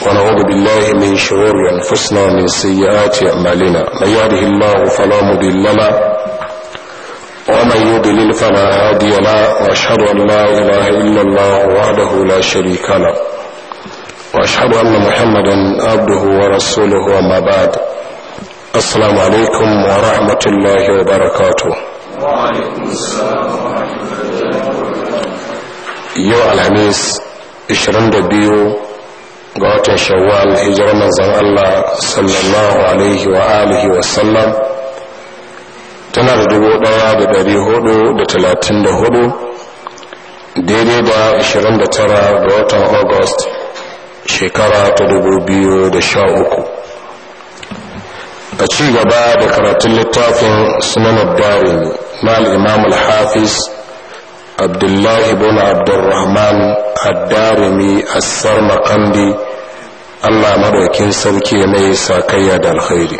ونعوذ بالله من شرور أنفسنا ومن سيئات أعمالنا من يهده الله فلا مضل له ومن يضلل فلا هادي له وأشهد أن لا إله إلا الله وحده لا شريك له وأشهد أن محمدا عبده ورسوله وما بعد السلام عليكم ورحمة الله وبركاته وعليكم السلام ورحمة الله وبركاته yau alhamis 22 ga watan shawwal hijirar manzon Allah sallallahu alaihi wa alihi wa sallam tana da dubu daya da dari hudu da talatin da hudu daidai da 29 ga watan august shekara ta dubu biyu da sha uku a ci gaba da karatun littafin sunan darimi na al-imam al-hafiz abdullahi bin abdurrahman addarimi assar makandi allah madaukin sauki mai sakayya da alkhairi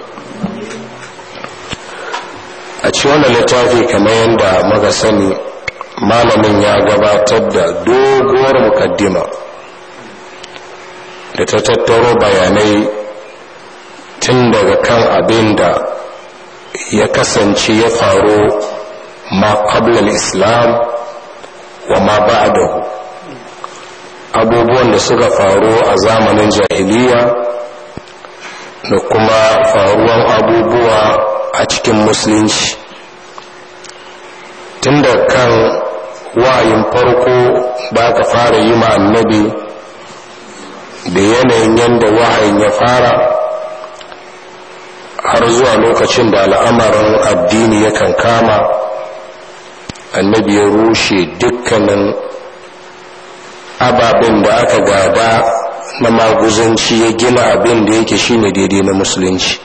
a ci wannan littafi kamar yadda muka sani malamin ya gabatar da doguwar mukaddima da ta tattaro bayanai tun daga kan abin da ya kasance ya faru ma islam wa ma ba'dahu abubuwan da suka faru a zamanin jahiliya da kuma faruwan abubuwa a cikin musulunci tun da kan wa'ayin farko da aka fara yi ma annabi da yanayin yadda wahayin ya fara har zuwa lokacin da al'amarin addini yakan kama annabi ya rushe dukkanin ababen da aka gada na maguzanci ya gina abin da yake shine daidai na musulunci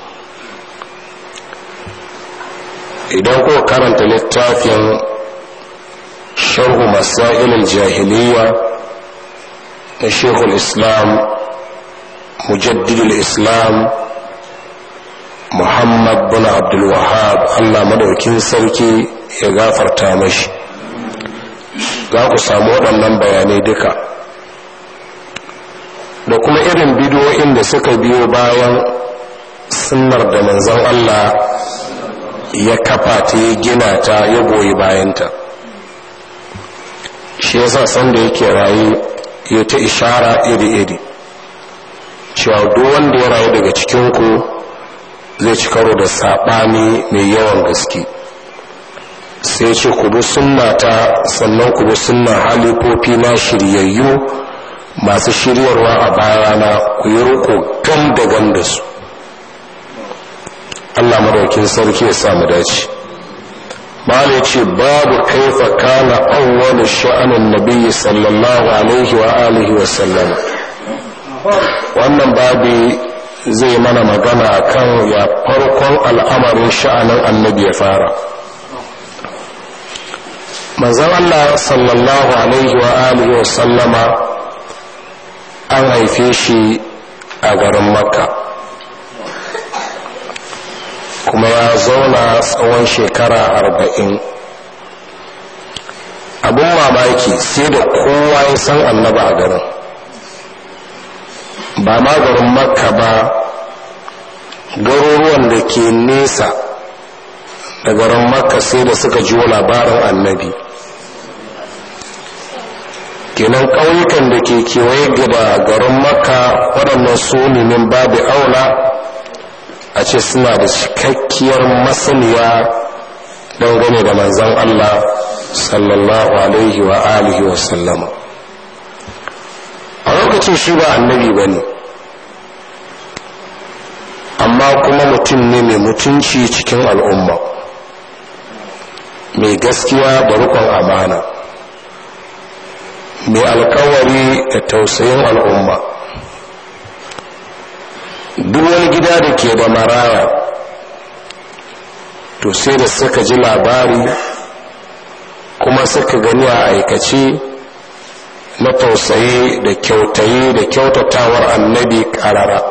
idan ko karanta littafin sharhu masailul jahiliya na shekul islam mujaddidul islam muhammad bin abdulwahab allah madaukin sarki ya gafarta mashi za ku samu waɗannan bayanai duka da kuma irin bidiyoyin da suka biyo bayan sunnar da manzon allah ya kafa ta ya gina ta ya goyi bayanta shi yasa sanda yake rayu ya ta ishara iri-iri cewa duk wanda ya rayu daga cikinku zai ci karo da saɓani mai yawan gaske sai ce ku bi sunnata sannan ku bi sunnan halifofi na shiryayyu masu shiryarwa a bayana ku yi riko gam da gam da su Allah madaukin sarki ya samu dace bala ce babu kaifa kana awwalu sha'anin nabiyyi sallallahu alaihi wa alihi wa sallam wannan babi zai mana magana kan ya farkon al'amarin sha'anin annabi ya fara manzan Allah sallallahu alaihi wa alihi wa sallama an haife shi a garin makka kuma ya zauna tsawon shekara arba'in abin mamaki sai da kowa ya san annaba a garin ba ma garin makka ba garuruwan da ke nesa da garin makka sai da suka ji labarin annabi kenan ƙauyukan da ke kewaye da garin makka waɗannan su min babu aula a ce suna da cikakkiyar masaniya dangane da manzan allah sallallahu alaihi wa alihi wa sallama a lokacin shi ba annabi ba ne amma kuma mutum ne mai mutunci cikin al'umma mai gaskiya da rukun amana mai alkawari da tausayin al'umma duk wani gida da ke da maraya to sai da suka ji labari kuma suka gani a aikace na tausayi da kyautayi da kyautatawar annabi karara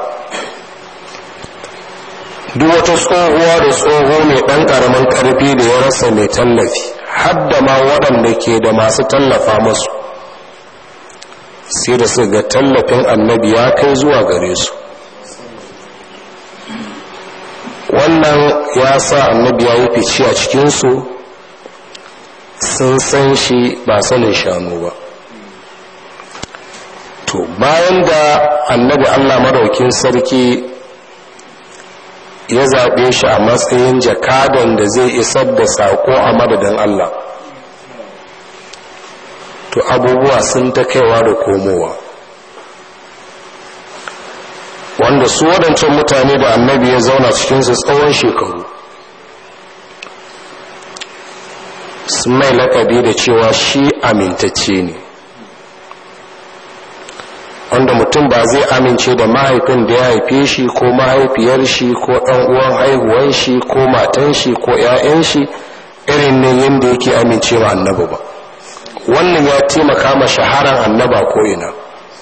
duk wata tsohuwa da tsoho mai ɗan ƙaramin ƙarfi da ya rasa mai tallafi hadda ma waɗanda ke da masu tallafa masu sai da su ga tallafin annabi ya kai zuwa gare su wannan ya sa annabi ya yi fice a cikinsu sun san shi ba sanin shanu ba to bayan da annabi allah maraukin sarki ya zaɓe shi a matsayin jakadan da zai isar da saƙo a madadin allah to abubuwa sun ta kaiwa da komowa wanda su waɗancan mutane da annabi ya zauna cikinsu tsawon shekaru sun mai lakabi da cewa shi amintacce ne wanda mutum ba zai amince da mahaifin da ya haife shi ko mahaifiyar shi ko ɗan uwan haihuwan shi ko matan shi ko 'ya'yan shi irin ne yadda yake amince wa annabi ba wannan ya taimaka ma shaharar annaba ko ina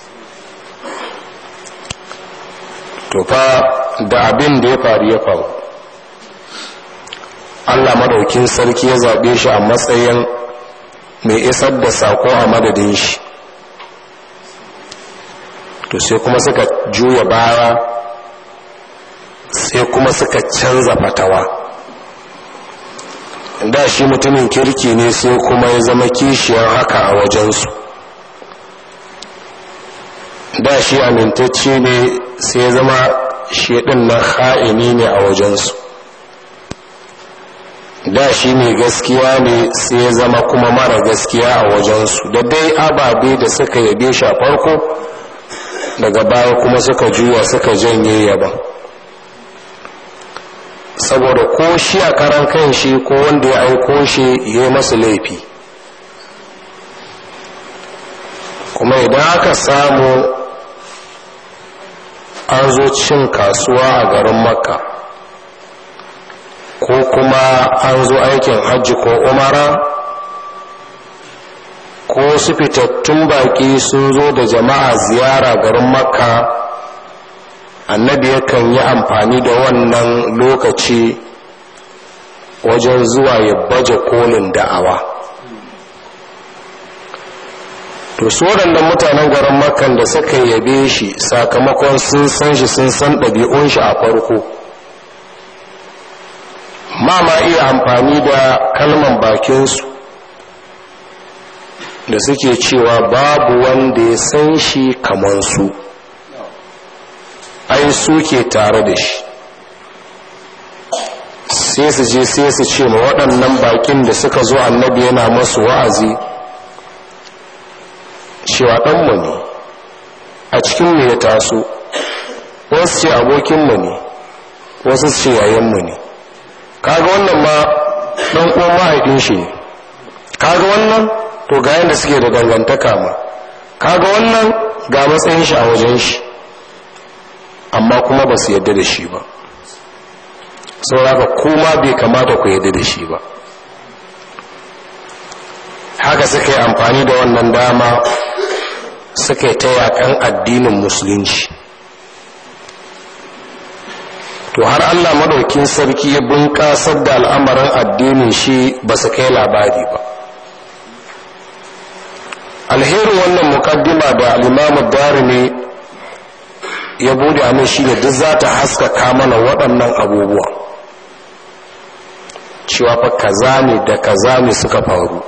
to fa da abin da ya faru ya faru allah madaukin sarki ya zaɓe shi a matsayin mai isar da sako a madadin shi to sai kuma suka juya baya sai kuma suka canza fatawa da shi mutumin kirki ne sai kuma ya zama kishiyar haka a wajensu da shi amintacce ne sai ya zama shaɗin na ha'ini ne a wajensu da shi mai gaskiya ne sai ya zama kuma mara gaskiya a wajensu da dai ababe da suka yabe shi a farko daga baya kuma suka juya suka janye yaban saboda ko shi a karan kan shi ko wanda ya aiko shi ya yi masu laifi kuma idan aka samu an zo cin kasuwa a garin makka ko kuma an zo aikin hajji ko umara ko su fitattun baki sun zo da jama'a ziyara garin makka annabi yakan yi amfani da wannan lokaci wajen zuwa ya baje kolin da'awa to su waɗannan mutanen garin makan da suka yabe shi sakamakon sun san shi sun san ɗabi'un shi a farko ma ma iya amfani da kalman bakinsu da suke cewa babu wanda ya san shi kamar su ai suke tare da shi sai su je sai su ce ma waɗannan bakin da suka zo annabi yana masu wa'azi cewa ɗanmu ne a cikinmu ya taso wasu ce abokinmu ne wasu ce yayanmu ne kaga wannan ma ɗan uwan mahaifin shi ne kaga wannan to ga yadda suke da dangantaka ma kaga wannan ga matsayin shi a wajen shi amma kuma ba su yadda da shi ba sauraka kuma bai kamata ku yadda da shi ba haka suka yi amfani da wannan dama suka yi ta yakan addinin musulunci to har allah madaukin sarki ya bunƙasar da al'amarin addinin shi ba su kai labari ba alherin wannan mukaddima da al'imamu darimi ya bude a shi da duk za ta haskaka mana waɗannan abubuwa cewa fa kaza ne da kaza ne suka faru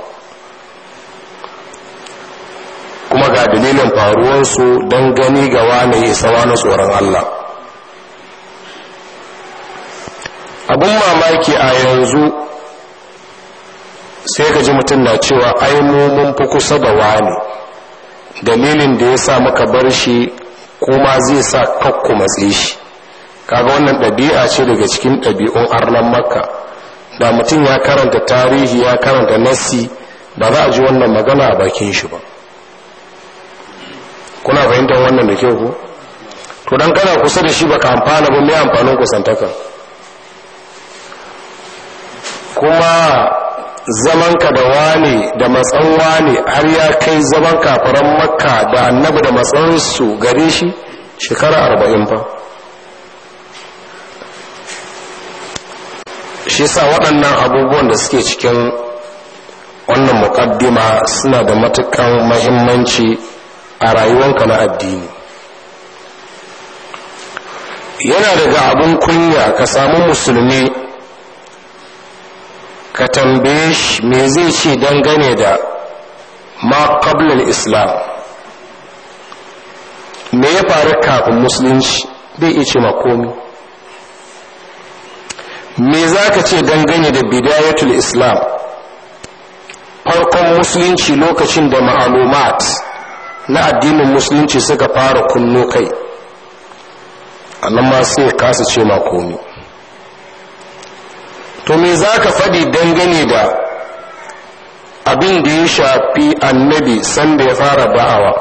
kuma ga dalilin faruwansu don gani ga wane isa wani tsoron Allah abin mamaki a yanzu sai ka ji mutum na cewa ai mun fi kusa da wane dalilin da ya sa muka bar shi kuma zai sa kakku matse shi kaga wannan ɗabi'a ce daga cikin ɗabi'un arnan makka da mutum ya karanta tarihi ya karanta nassi ba za a ji wannan magana a bakin shi ba kuna fahimtar wannan da kyau ku to dan kana kusa da shi baka amfana ba mai amfanin kusantaka kuma zamanka da wane da matsan wane har ya kai zaman kafaran makka da annabi da matsansu gare shi shekara arba'in fa shi sa waɗannan abubuwan da suke cikin wannan muƙaddima suna da matukan mahimmanci a rayuwanka na addini yana daga abin kunya ka samu musulmi ka tambaye shi me zai ce dangane da ma qablal islam me ya faru kafin musulunci bai iya ce makomi me za ka ce dangane da bidayatul islam farkon musulunci lokacin da ma'alumat na addinin musulunci suka fara kunno kai annan ma sai kasa ce makomi to me za ka faɗi dangane da abin da ya shafi annabi sanda ya fara ba'awa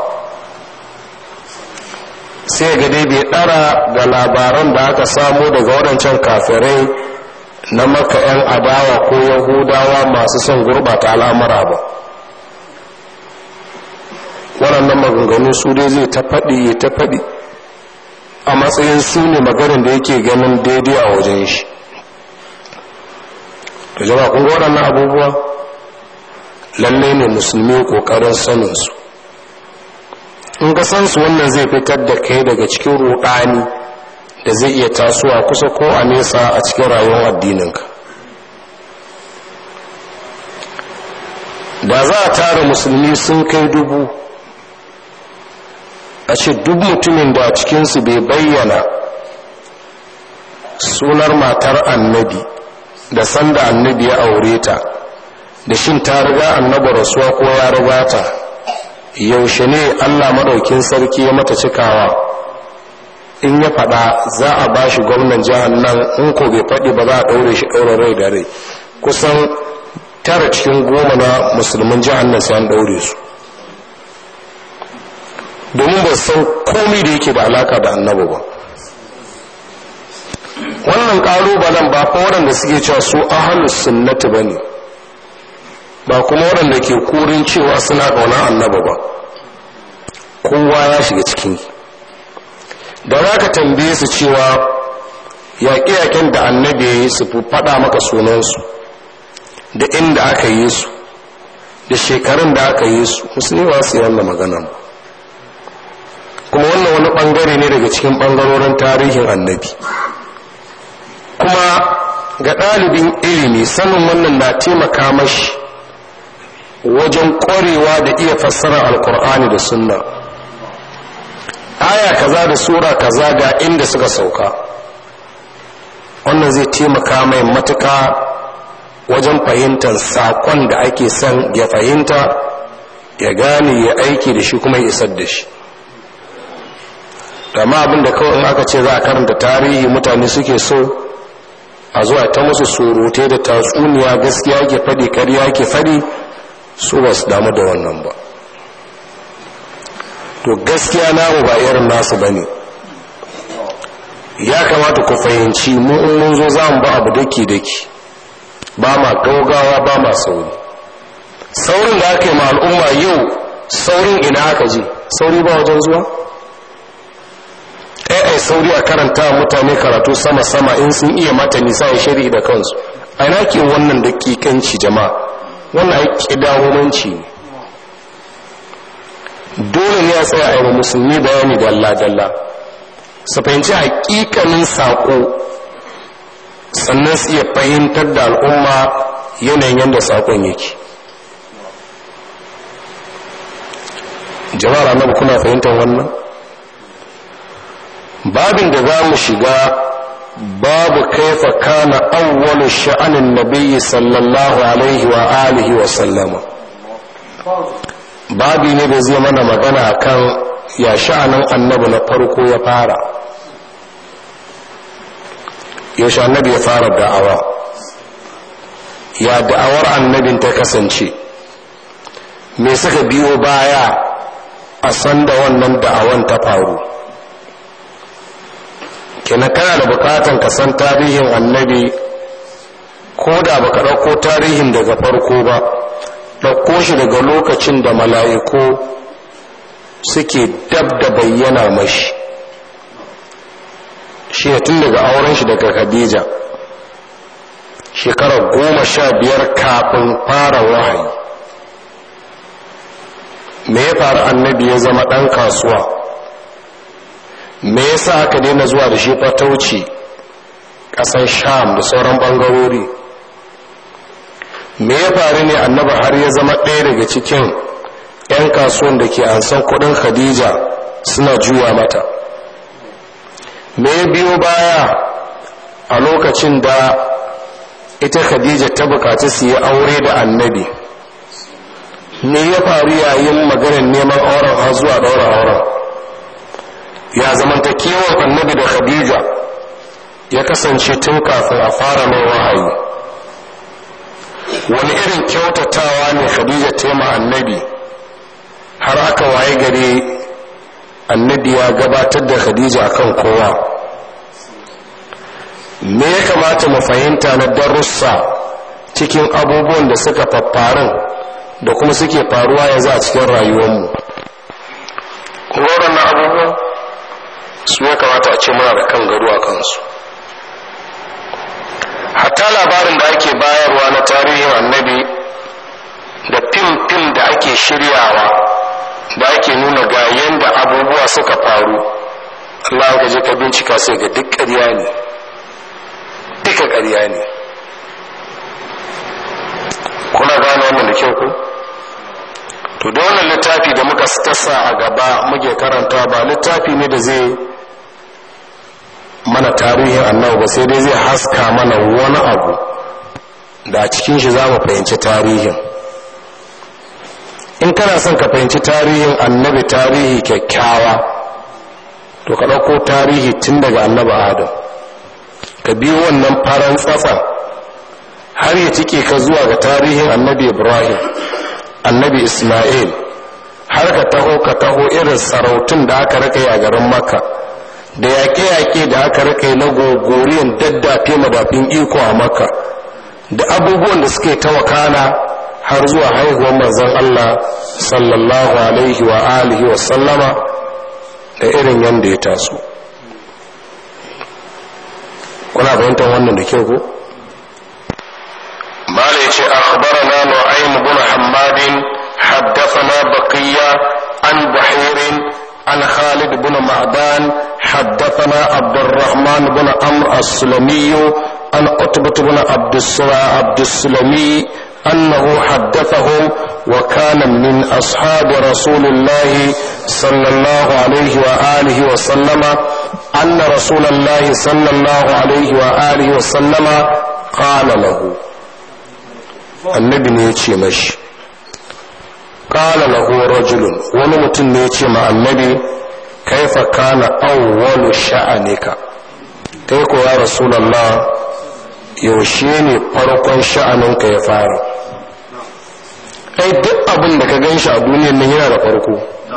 sai ga dai bai ɗara ga labaran da aka samu daga waɗancan kafirai na maka 'yan adawa ko yahudawa masu son gurbata al'amura ba waɗannan maganganu su dai zai ta faɗi ya ta faɗi a matsayin su ne maganin da yake ganin daidai a wajen shi da jama kun ga waɗannan abubuwa lallai ne musulmi ƙoƙarin saninsu in ka san su wannan zai fitar da kai daga cikin ruɗani da zai iya tasowa kusa ko a nesa a cikin rayuwar addininka da za a tara musulmi sun kai dubu a ce duk mutumin da a cikinsu bai bayyana sunar matar annabi da sanda annabi ya aure ta da shin ta riga annaba rasuwa ko ya riga ta yaushe ne allah maɗaukin sarki ya mata cikawa in ya faɗa za a ba shi gwamnan jihar nan in ko bai faɗi ba za a ɗaure shi ɗaure rai da rai kusan tara cikin goma na musulmin jihar nan sai an ɗaure su domin ba san komai da yake da alaka da annabi ba wannan ƙalubalen ba fa waɗanda suke cewa su ahalus sunnati ba ne ba kuma waɗanda ke kurin cewa suna ƙaunar annabi ba kowa ya shiga cikin da za ka tambaye su cewa yaƙe-yaƙen da annabi ya yi su faɗa maka sunansu da inda aka yi su da shekarun da aka yi su musulmi ba su yi wannan magana ba kuma wannan wani ɓangare ne daga cikin ɓangarorin tarihin annabi kuma ga ɗalibin ilimi sanin wannan na taimaka mashi wajen ƙwarewa da iya fassara alkur'ani da sunna aya kaza da sura kaza ga inda suka sauka wannan zai taimaka mai matuka wajen fahimtar saƙon da ake son ya fahimta ya gane ya aiki da shi kuma ya isar da shi dama abin da kawai in aka ce za a karanta tarihi mutane suke so a zuwa ta musu surutai da tatsuniya gaskiya ke faɗi karya ke faɗi su ba su damu da wannan ba to gaskiya namu ba irin nasu ba ne ya kamata ku fahimci mu in mun zo za mu ba abu daki daki ba ma gaugawa ba ma sauri saurin da aka yi ma al'umma yau saurin ina aka je sauri ba wajen zuwa ai sauri a karanta mutane karatu sama-sama in sun iya mata nisa ya shari da kansu a ina ke wannan dakikanci jama'a wannan ai kidawomanci ne dole ne a tsaya a yi musulmi bayani dalla-dalla su fahimci hakikanin saƙo sannan su iya fahimtar da al'umma yanayin yadda saƙon yake jama'ar annabi kuna fahimtar wannan babin da za mu shiga babu kaifa kana awwalu sha'anin nabiyyi sallallahu alaihi wa alihi wa sallama babi ne da zai mana magana kan ya sha'anin annabi na farko ya fara yaushe annabi ya fara da'awa ya da'awar annabin ta kasance me suka biyo baya a sanda wannan da'awan ta faru kenan kana da bukatan ka san tarihin annabi ko da baka ɗauko tarihin daga farko ba ɗauko shi daga lokacin da mala'iku suke dab da bayyana mashi shi tun daga auren shi daga khadija shekarar goma sha biyar kafin fara wahayi me ya faru annabi ya zama ɗan kasuwa me yasa aka daina zuwa da shi fatauci ƙasar sham da sauran ɓangarori me ya faru ne annaba har ya zama ɗaya daga cikin 'yan kasuwan da ke ansan kuɗin khadija suna juya mata me ya biyo baya a lokacin da ita khadija ta bukaci su yi aure da annabi me ya faru yayin maganar neman auren har zuwa ɗaura auren ya zamanta kiwon annabi da khadija ya kasance tun kafin a fara mai wahayi wani irin kyautatawa ne khadija tema annabi har aka waye gare annabi ya gabatar da khadija akan kowa me ya kamata mu fahimta na darussa cikin abubuwan da suka faffarin da kuma suke faruwa yanzu a cikin rayuwarmu kuma na abubuwan su ya kamata a ce muna da kan gado a kansu hatta labarin da ake bayarwa na tarihin annabi da fim-fim da ake shiryawa da ake nuna ga yadda abubuwa suka faru Allah ka je ka bincika sai ga duk ƙarya ne duka ƙarya ne kuna gane wannan da kyau ku to da wannan littafi da muka tasa a gaba muke karanta ba littafi ne da zai mana tarihin annabi ba sai dai zai haska mana wani abu da a cikin shi za mu fahimci tarihin in kana son ka fahimci tarihin annabi tarihi kyakkyawa to ka ɗauko tarihi tun daga annabi adam ka biyo wannan faran tsatsan har ya cike ka zuwa ga tarihin annabi ibrahim annabi ismail har ka taho ka taho irin sarautun da aka raka a garin makka da yaƙe-yaƙe da aka raka na gogoriyan daddafe madafin iko a makka da abubuwan da suke ta wakana har zuwa haihuwar manzon allah sallallahu alaihi wa alihi wa sallama da irin yadda ya taso kuna fahimtar wannan da kyau ko mala yace akhbarana nu'aym ibn hammad haddathana baqiya an buhair an khalid ibn ma'dan haddathana abd الرحمن بن عمرو السلمي عن قطبة بن عبد عبد السلمي أنه حدثهم وكان من أصحاب رسول الله صلى الله عليه وآله وسلم أن رسول الله صلى الله عليه وآله وسلم قال له النبي نيتي مشي قال له رجل ونمت نيتي مع النبي كيف كان أول شأنك كيف يا رسول الله يوشيني فرقا شأنك يا فارق ai duk abin da ka gan shi a duniyan nan yana da farko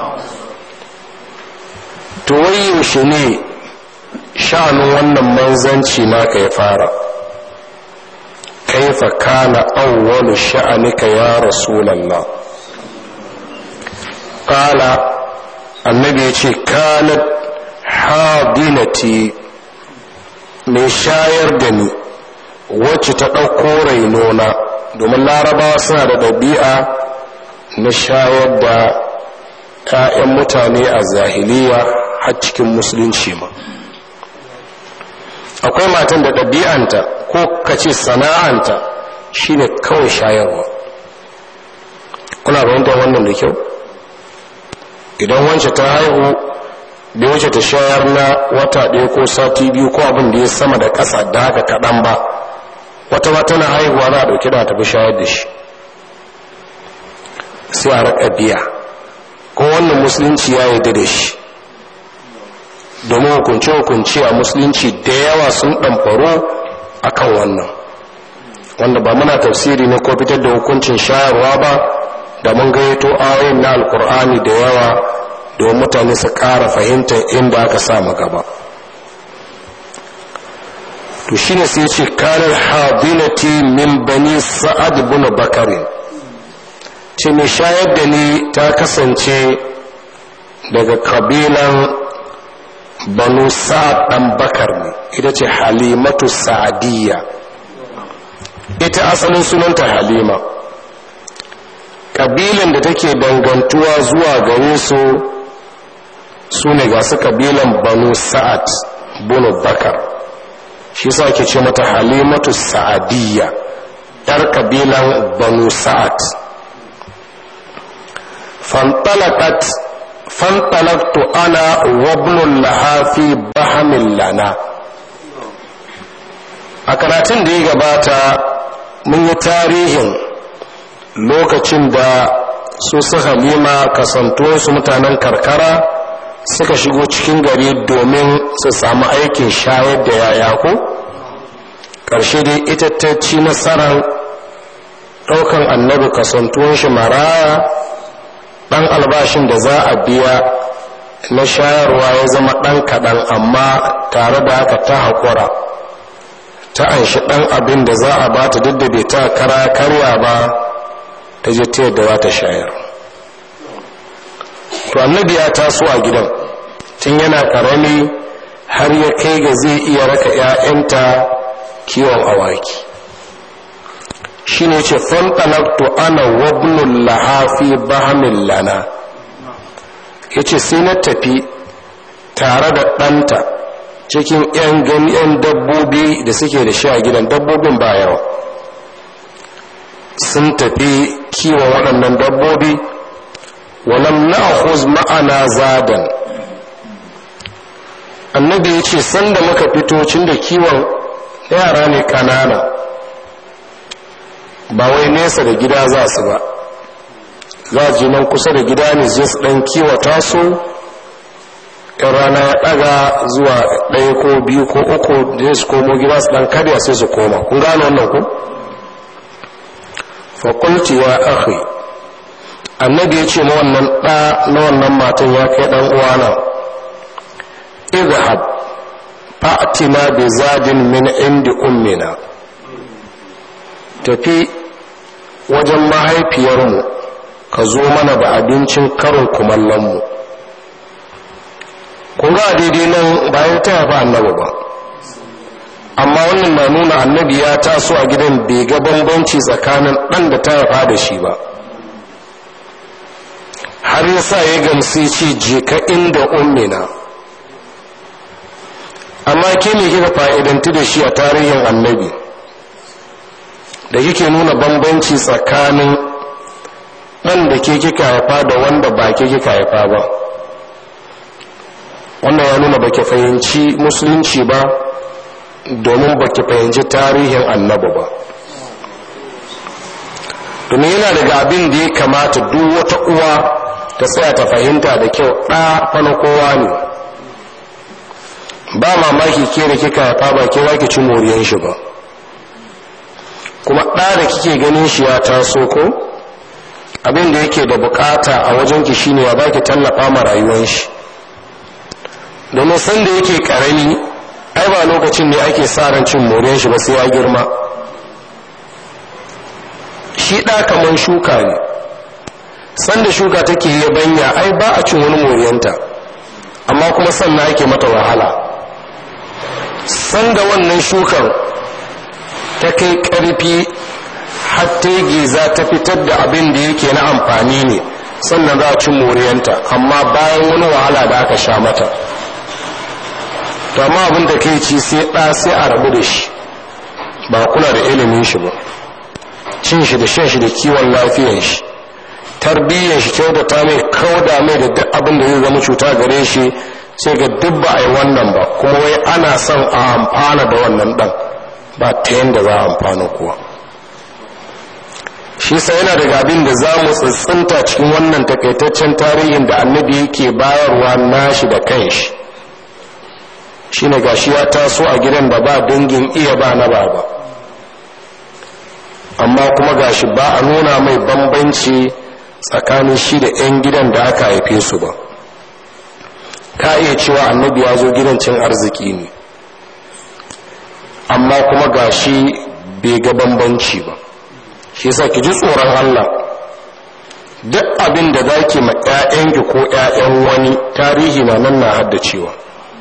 to wai yaushe ne sha'anin wannan manzanci naka ya fara kaifa kana awwalu sha'anika ya rasulallah qala annabi yace kanat hadinati mai shayar da ni wacce ta ɗauko rainona domin larabawa suna da ɗabi'a na shayar da 'ya'yan mutane a zahiliya har cikin musulunci ma akwai matan da ɗabi'anta ko kace sana'anta shine kawai shayarwa kuna fahimtar wannan da kyau idan wance ta haihu da wace ta shayar na wata ɗaya ko sati biyu ko abin da ya sama da ƙasa da haka kaɗan ba wata ma tana haihuwa za a ɗauki da tafi shayar da shi sai a raƙa biya ko wannan musulunci ya yi da shi domin hukunce-hukunce a musulunci da yawa sun ɗamfaro a kan wannan wanda ba muna tafsiri ne ko fitar da hukuncin shayarwa ba da mun gayyato ayoyin na alkur'ani da yawa domin mutane su ƙara fahimtar inda aka sa gaba to shine sai ce kanar hadinati min bani sa'ad bin bakarin ce mai shayar da ni ta kasance daga kabilan banu sa'ad dan bakar ne ita ce halimatu sa'adiyya ita asalin sunanta halima ƙabilan da take dangantuwa zuwa gare su su ne ga su ƙabilan banu sa'ad bunu bakar shi sa ake ce mata halimatu sa'adiyya yar ƙabilan banu sa'ad fantalakat fantalaktu ana wabnun lahafi bahamin lana a karatun da ya gabata mun yi tarihin lokacin da su su halima kasantuwarsu mutanen karkara suka shigo cikin gari domin su samu aikin shayar da yaya ko ƙarshe dai ita ta ci nasarar ɗaukan annabi kasantuwan shi maraya ɗan albashin da za a biya na shayarwa ya zama ɗan kaɗan amma tare da haka ta haƙura ta anshi ɗan abin da za a ba ta duk da bai ta kara karya ba ta je ta yadda za ta shayar to annabi ya taso a gidan tun yana karami har ya kai ga zai iya raka 'ya'yanta kiwon awaki shi ne ce fantalaktu ana wabnun lahafi bahamin lana ya ce sai na tafi tare da ɗanta cikin 'yan ganyen dabbobi da suke da shi a gidan dabbobin ba yawa sun tafi kiwon waɗannan dabbobi walam na ma'ana zadan annabi ya ce sanda muka fito cin da kiwon yara ne kanana ba wai nesa da gida za su ba za ji nan kusa da gida ne zai su ɗan kiwata su in rana ya ɗaga zuwa ɗaya ko biyu ko uku da su komo gida su ɗan karya sai su koma kun gano wannan ku fakulti ya akhi annabi ya ce ma wannan ɗa na wannan matan ya kai ɗan uwana idhab fa'tina bi zadin min indi ummina tafi wajen mahaifiyarmu ka zo mana da abincin karin kumallonmu kun ga daidai nan bayan ta yafa annabi ba amma wannan na nuna annabi ya taso a gidan bai ga bambanci tsakanin ɗan da ta yafa da shi ba har yasa ya gamsi ce je ka inda ummina amma ke ne kika fa'idanti da shi a tarihin annabi da kike nuna bambanci tsakanin ɗan da ke kika haifa da wanda ba ke kika haifa ba wannan ya nuna baki fahimci musulunci ba domin baki fahimci tarihin annabi ba domin yana daga abin da ya kamata duk wata uwa ta tsaya ta fahimta da kyau ɗa fana kowa ne ba mamaki ke da kika haifa ba ke za ki ci moriyan shi ba kuma ɗa da kike ganin shi ya taso ko abin da yake da bukata a wajenki shine ya baki tallafa ma rayuwar shi domin sanda yake karami ai ba lokacin ne ake sa ran cin moriyar shi ba sai ya girma shi ɗa kamar shuka ne sanda shuka take yi banya ai ba a cin wani moriyanta amma kuma sannan ake mata wahala sanda wannan shukar ta kai ƙarfi hatta giza ta fitar da abin da yake na amfani ne sannan za a cin moriyanta amma bayan wani wahala da aka sha mata to amma abin da kai ci sai ɗa sai a rabu da shi ba kula da ilimin shi ba cin shi da shan shi da kiwon lafiyan shi tarbiyyar shi kyautata mai kauda mai da duk abin da zai zama cuta gare shi sai ga duk ba a yi wannan ba kuma wai ana son a amfana da wannan ɗan ba ta yadda za a amfana kuwa shi sa yana daga abin da za mu tsintsinta cikin wannan takaitaccen tarihin da annabi yake bayarwa nashi da kanshi shi ne gashi ya taso a gidan da ba dangin iya ba na baba amma kuma gashi ba a nuna mai bambanci tsakanin shi da 'yan gidan da aka haife su ba ka iya cewa annabi ya zo gidan cin arziki ne amma kuma gashi bai ga bambanci ba shi yasa ki ji tsoron Allah duk abin da za ki ma 'ya'yanki ko 'ya'yan wani tarihi na nan na haddacewa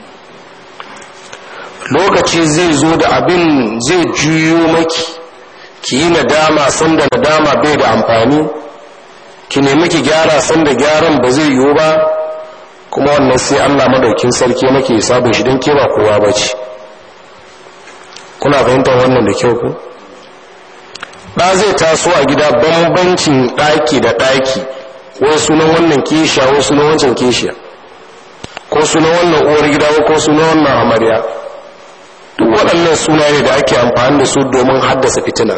lokaci zai zo da abin zai juyo maki ki yi nadama sanda nadama bai da amfani ki nemi ki gyara san da gyaran ba zai yiwu ba kuma wannan sai allah madaukin sarki maki sabon shi don ke ba kowa ba ce kuna fahimtar wannan da kyau ku ɗa zai taso a gida bambancin ɗaki da ɗaki wai sunan wannan kishiya wai sunan wancan kishiya ko sunan wannan uwar gida ko sunan wannan amarya duk waɗannan sunaye da ake amfani da su domin haddasa fitina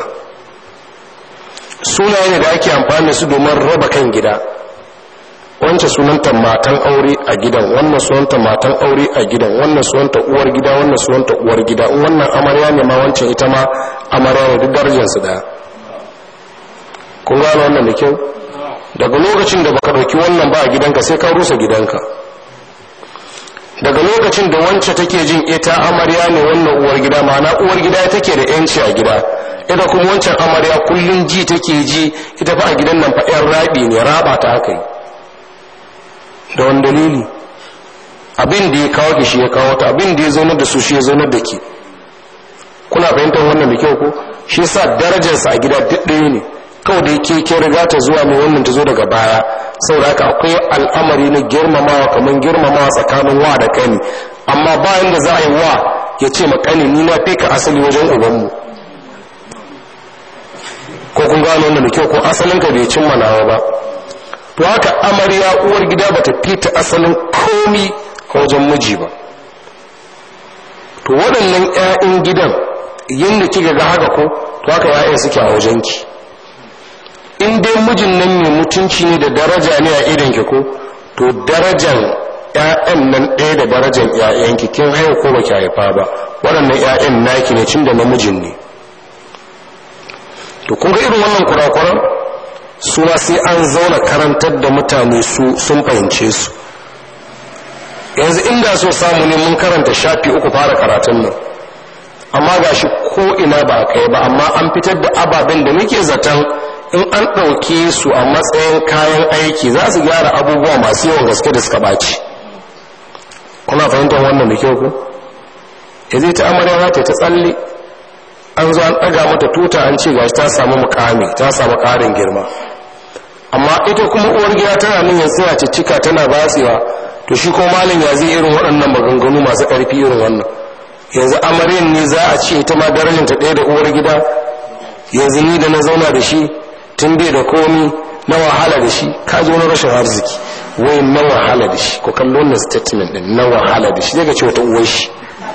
sunaye da ake amfani da su domin raba kan gida wancan sunanta matan aure a gidan wannan sunanta matan aure a gidan wannan sunanta uwar gida wannan sunanta uwar gida in wannan amarya ne ma wancan ita ma amarya ne duk darajarsu daya kun gano wannan da kyau daga lokacin da baka dauki wannan ba a gidanka sai ka rusa gidanka daga lokacin da wance take jin ita amarya ne wannan uwar gida ma'ana uwar gida take da yanci a gida ita kuma wancan amarya kullun ji take ji ita fa a gidan nan fa yan rabi ne raba ta aka yi da wani dalili abin da ya kawo da shi ya kawo ta abin da ya zaunar da su shi ya zaunar da ke kuna fahimtar wannan da kyau ko shi yasa darajarsa a gida duk ɗaya ne kawai da yake ke riga ta zuwa mai wannan ta zo daga baya saboda haka akwai al'amari na girmamawa kamar girmamawa tsakanin wa da kani amma bayan da za a yi wa ya ce ma kani ni na fi ka asali wajen ubanmu ko kun gano wannan da kyau ko asalin ka bai cimma nawa ba to haka amarya uwar gida bata fita asalin komi a wajen miji ba to waɗannan 'ya'yan gidan yadda kika ga haka ko to haka 'ya'yan suke a wajenki in dai mijin nan mai mutunci ne da daraja ne a idanki ko to darajan 'ya'yan nan ɗaya da darajan 'ya'yanki kin haihu ko baki haifa ba waɗannan 'ya'yan naki ne cin da namijin ne to kun ga irin wannan kurakuran su ma sai an zauna karantar da mutane su sun fahimce su yanzu inda so samu ne mun karanta shafi uku fara karatun nan amma ga shi ko ina ba kai ba amma an fitar da ababen da muke zaton in an ɗauke su a matsayin kayan aiki za su gyara abubuwa masu yawan gaske da suka ɓaci kuna fahimtar wannan da kyau ku ya zai ta amarya ta ta tsalle an zo an ɗaga mata tuta an ce gashi ta samu mukami ta samu ƙarin girma amma ita kuma uwar gida tana nan yanzu tana cicika tana batsewa to shi ko malin ya zai irin waɗannan maganganu masu ƙarfi irin wannan yanzu amaryan ne za a ce ita ma darajanta ɗaya da uwar gida yanzu ni da na zauna da shi tun bai da komi na wahala da shi ka zo na rashin arziki wai na wahala da shi ko kallo wannan statement din na wahala da shi daga ce wata uwar shi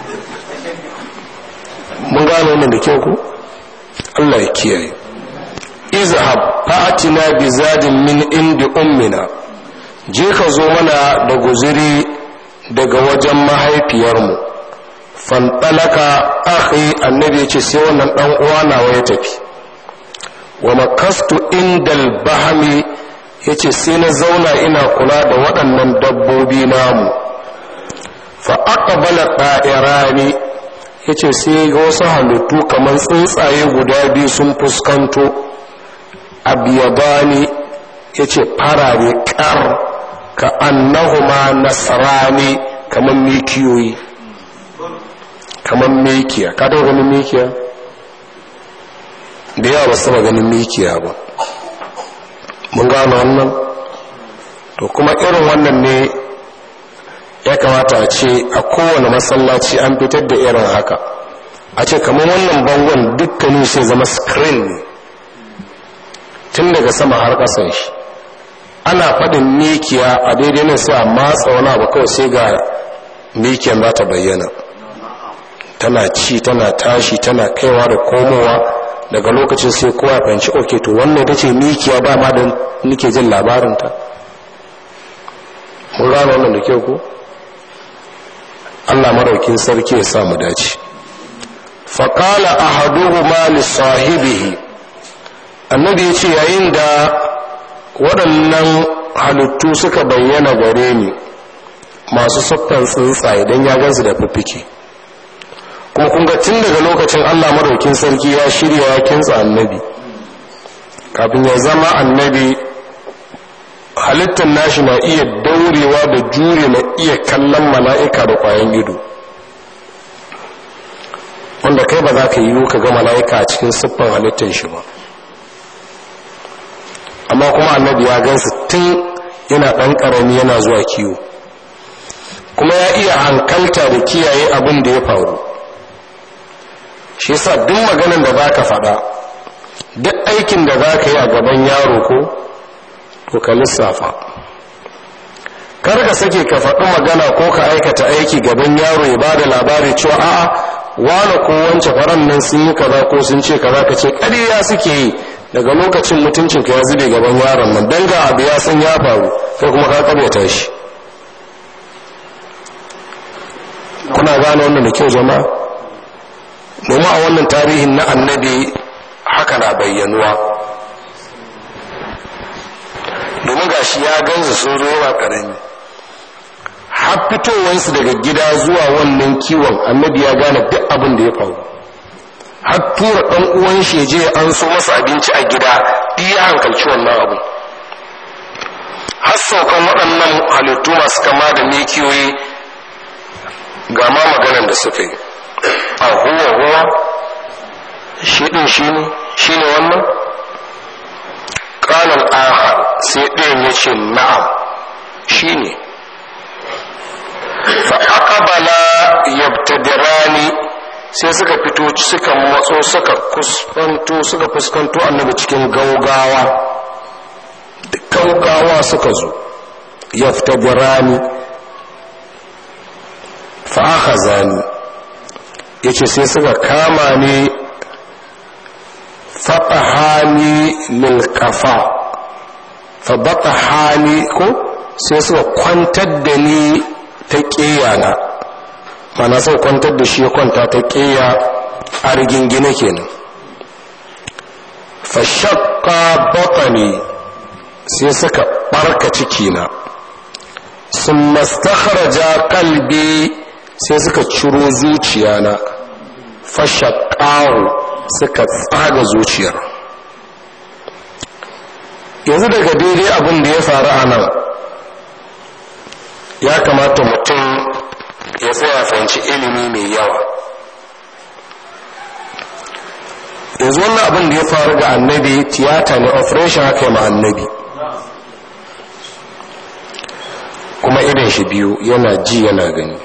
mun gano wannan da kyau ko Allah ya kiyaye izhab fa'atina bi zadin min indi ummina je ka zo mana da guziri daga wajen mahaifiyarmu fanɗalaka akhi annabi ce sai wannan ɗan uwa nawa ya tafi wa makastu indal bahami ya ce sai na zauna ina kula da waɗannan dabbobi namu fa aqbala ta'irani ya ce sai ga wasu halittu kamar tsuntsaye guda biyu sun fuskanto abiyabani ya ce farare kar ka annahuma nasarani kamar mikiyoyi kamar mikiya ka taɓa ganin mikiya da yawa ba su taɓa ganin mikiya ba mun gano wannan to kuma irin wannan ne ya kamata a ce a kowane masallaci an fitar da irin haka a ce kamar wannan bangon dukkanin sai zama screen ne tun daga sama har ƙasan shi ana faɗin mikiya a daidai nan sai a matsa wani abu kawai sai ga mikiyan za ta bayyana tana ci tana tashi tana kaiwa da komowa daga lokacin sai kowa ya fahimci ok to wannan ta ce mikiya ba ma da nike jin labarinta mun gano wannan da kyau ko allah maraukin sarki ya sa mu dace faƙala a haduhu ma sahibihi annabi ya ce yayin da waɗannan halittu suka bayyana gare ni masu siffan tsuntsaye don ya gansu da fiffike kuma kun ga tun daga lokacin allah maraukin sarki ya shirya ya kintsa annabi kafin ya zama annabi halittar nashi na iya daurewa da jure na iya kallon mala'ika da kwayan ido wanda kai ba za ka yi ka ga mala'ika a cikin siffan halittar shi ba amma kuma annabi ya gansu tun yana ɗan ƙarami yana zuwa kiwo kuma ya iya hankalta da kiyaye abin da ya faru shi yasa duk maganin da za ka faɗa duk aikin da za ka yi a gaban yaro ko to ka lissafa kar ka sake ka faɗi magana ko ka aikata aiki gaban yaro ya ba da labari cewa a'a wane ko wance faran nan sun yi kaza ko sun ce kaza ka ce ƙarya suke yi daga lokacin mutuncin ka ya zube gaban yaron nan dan ga abu ya san ya faru kai kuma ka karyata shi kuna gane wannan da kyau jama'a domin a wannan tarihin na annabi haka na bayyanuwa domin gashi ya gansu sun zo yawa ƙarami har fitowarsu daga gida zuwa wannan kiwon annabi ya gane duk abin da ya faru har tura ɗan uwan shi je an so masa abinci a gida duk ya hankalci wannan abu har saukan waɗannan halittu masu kama da mikiyoyi ga ma maganan da suka yi a huwa huwa shi ɗin shi ne shi ne wannan ƙanan aha sai ɗayan ya ce na'am shi ne fa'aƙabala yabtadirani sai suka fito suka matso suka kuskanto suka fuskanto annabi cikin gaugawa gaugawa suka zo yabtadirani fa'akhazani yace sai suka kama ni fatahani lil kafa fa batahani ko sai suka kwantar da ni ta ƙeyana mana sau kwantar da shi ya kwanta ta ƙeya a rigingine kenan fashakka batani sai suka ɓarka cikina sun mastakharaja kalbi sai suka ciro zuciyana fashakkahu suka tsaga zuciyar yanzu daga daidai abin da ya faru a nan ya kamata mutum ya tsaya fahimci ilimi mai yawa yanzu wannan abin da ya faru ga annabi tiyata ne operation haka yi ma annabi kuma irin shi biyu yana ji yana gani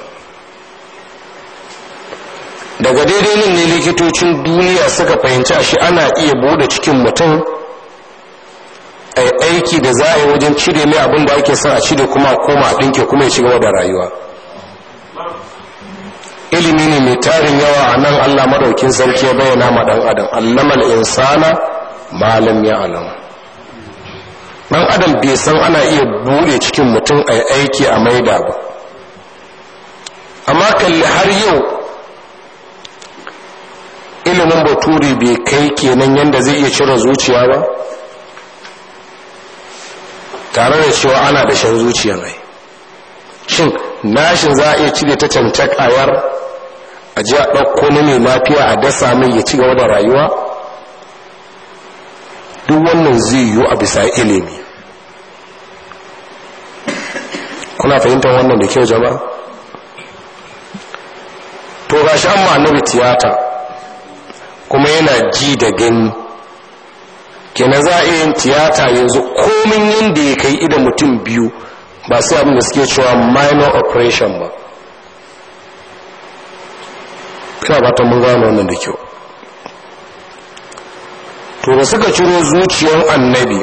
daga daidai nan ne likitocin duniya suka fahimci shi ana iya bude cikin mutum a aiki da za a yi wajen cire mai abin da ake son a cire kuma a koma a ɗinke kuma ya ci gaba da rayuwa ilimi ne mai tarin yawa a nan allah madaukin sarki ya bayyana ma ɗan adam allamal insana malam ya alam ɗan adam bai san ana iya buɗe cikin mutum a aiki a maida ba amma kalli har yau ilimin bature bai kai kenan yadda zai iya cire zuciya ba tare da cewa ana da shan zuciya mai shin nashin za a iya cire ta cancak ayar a ji a ɗauko na mai lafiya a dasa mai ya ci gaba da rayuwa duk wannan zai yiwu a bisa ilimi kuna fahimtar wannan da kyau jama'a to ga shi an annabi tiyata kuma yana ji da gani kenan za a yin tiyata yanzu komin yadda ya kai idan mutum biyu ba sai abin da suke cewa minor operation ba ina ba ta mun gano wannan da kyau to da suka ciro zuciyar annabi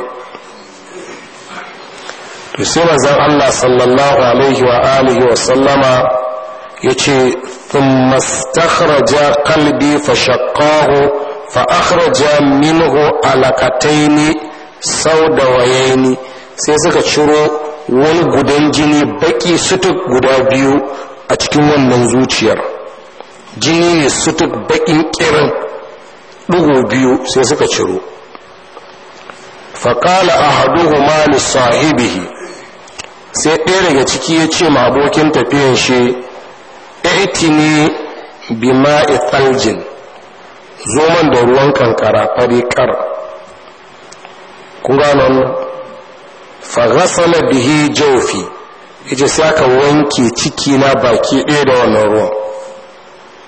to sai manzon Allah sallallahu alaihi wa alihi wa sallama yace thumma istakhraja qalbi fa shaqqahu fa akhraja minhu alaqataini saudawayaini sai suka ciro wani gudan jini baki sutuk guda biyu a cikin wannan zuciyar jini ne sutuk bakin kirin ɗigo biyu sai suka ciro faƙala a haduhu mali sahibihi sai ɗaya daga ciki ya ce ma abokin tafiyan shi ne bima ithaljin zoman da ruwan kankara fari kar kun gano faghasala bihi jawfi yace sai aka wanke ciki na baki ɗaya da wannan ruwan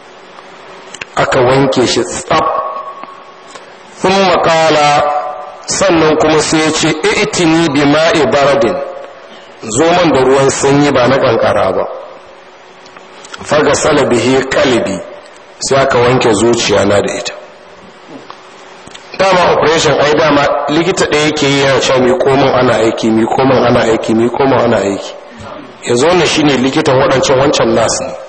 aka wanke shi tsaf sun makala sannan kuma sai ya ce itini bi ma'i baradin zo man da ruwan sanyi ba na kankara ba faga salabihi kalbi sai aka wanke zuciya na da ita dama operation ai dama likita ɗaya yake yi yana cewa mai komin ana aiki mai komin ana aiki mai komin ana aiki ya zo ne shine likitan waɗancan wancan nasu ne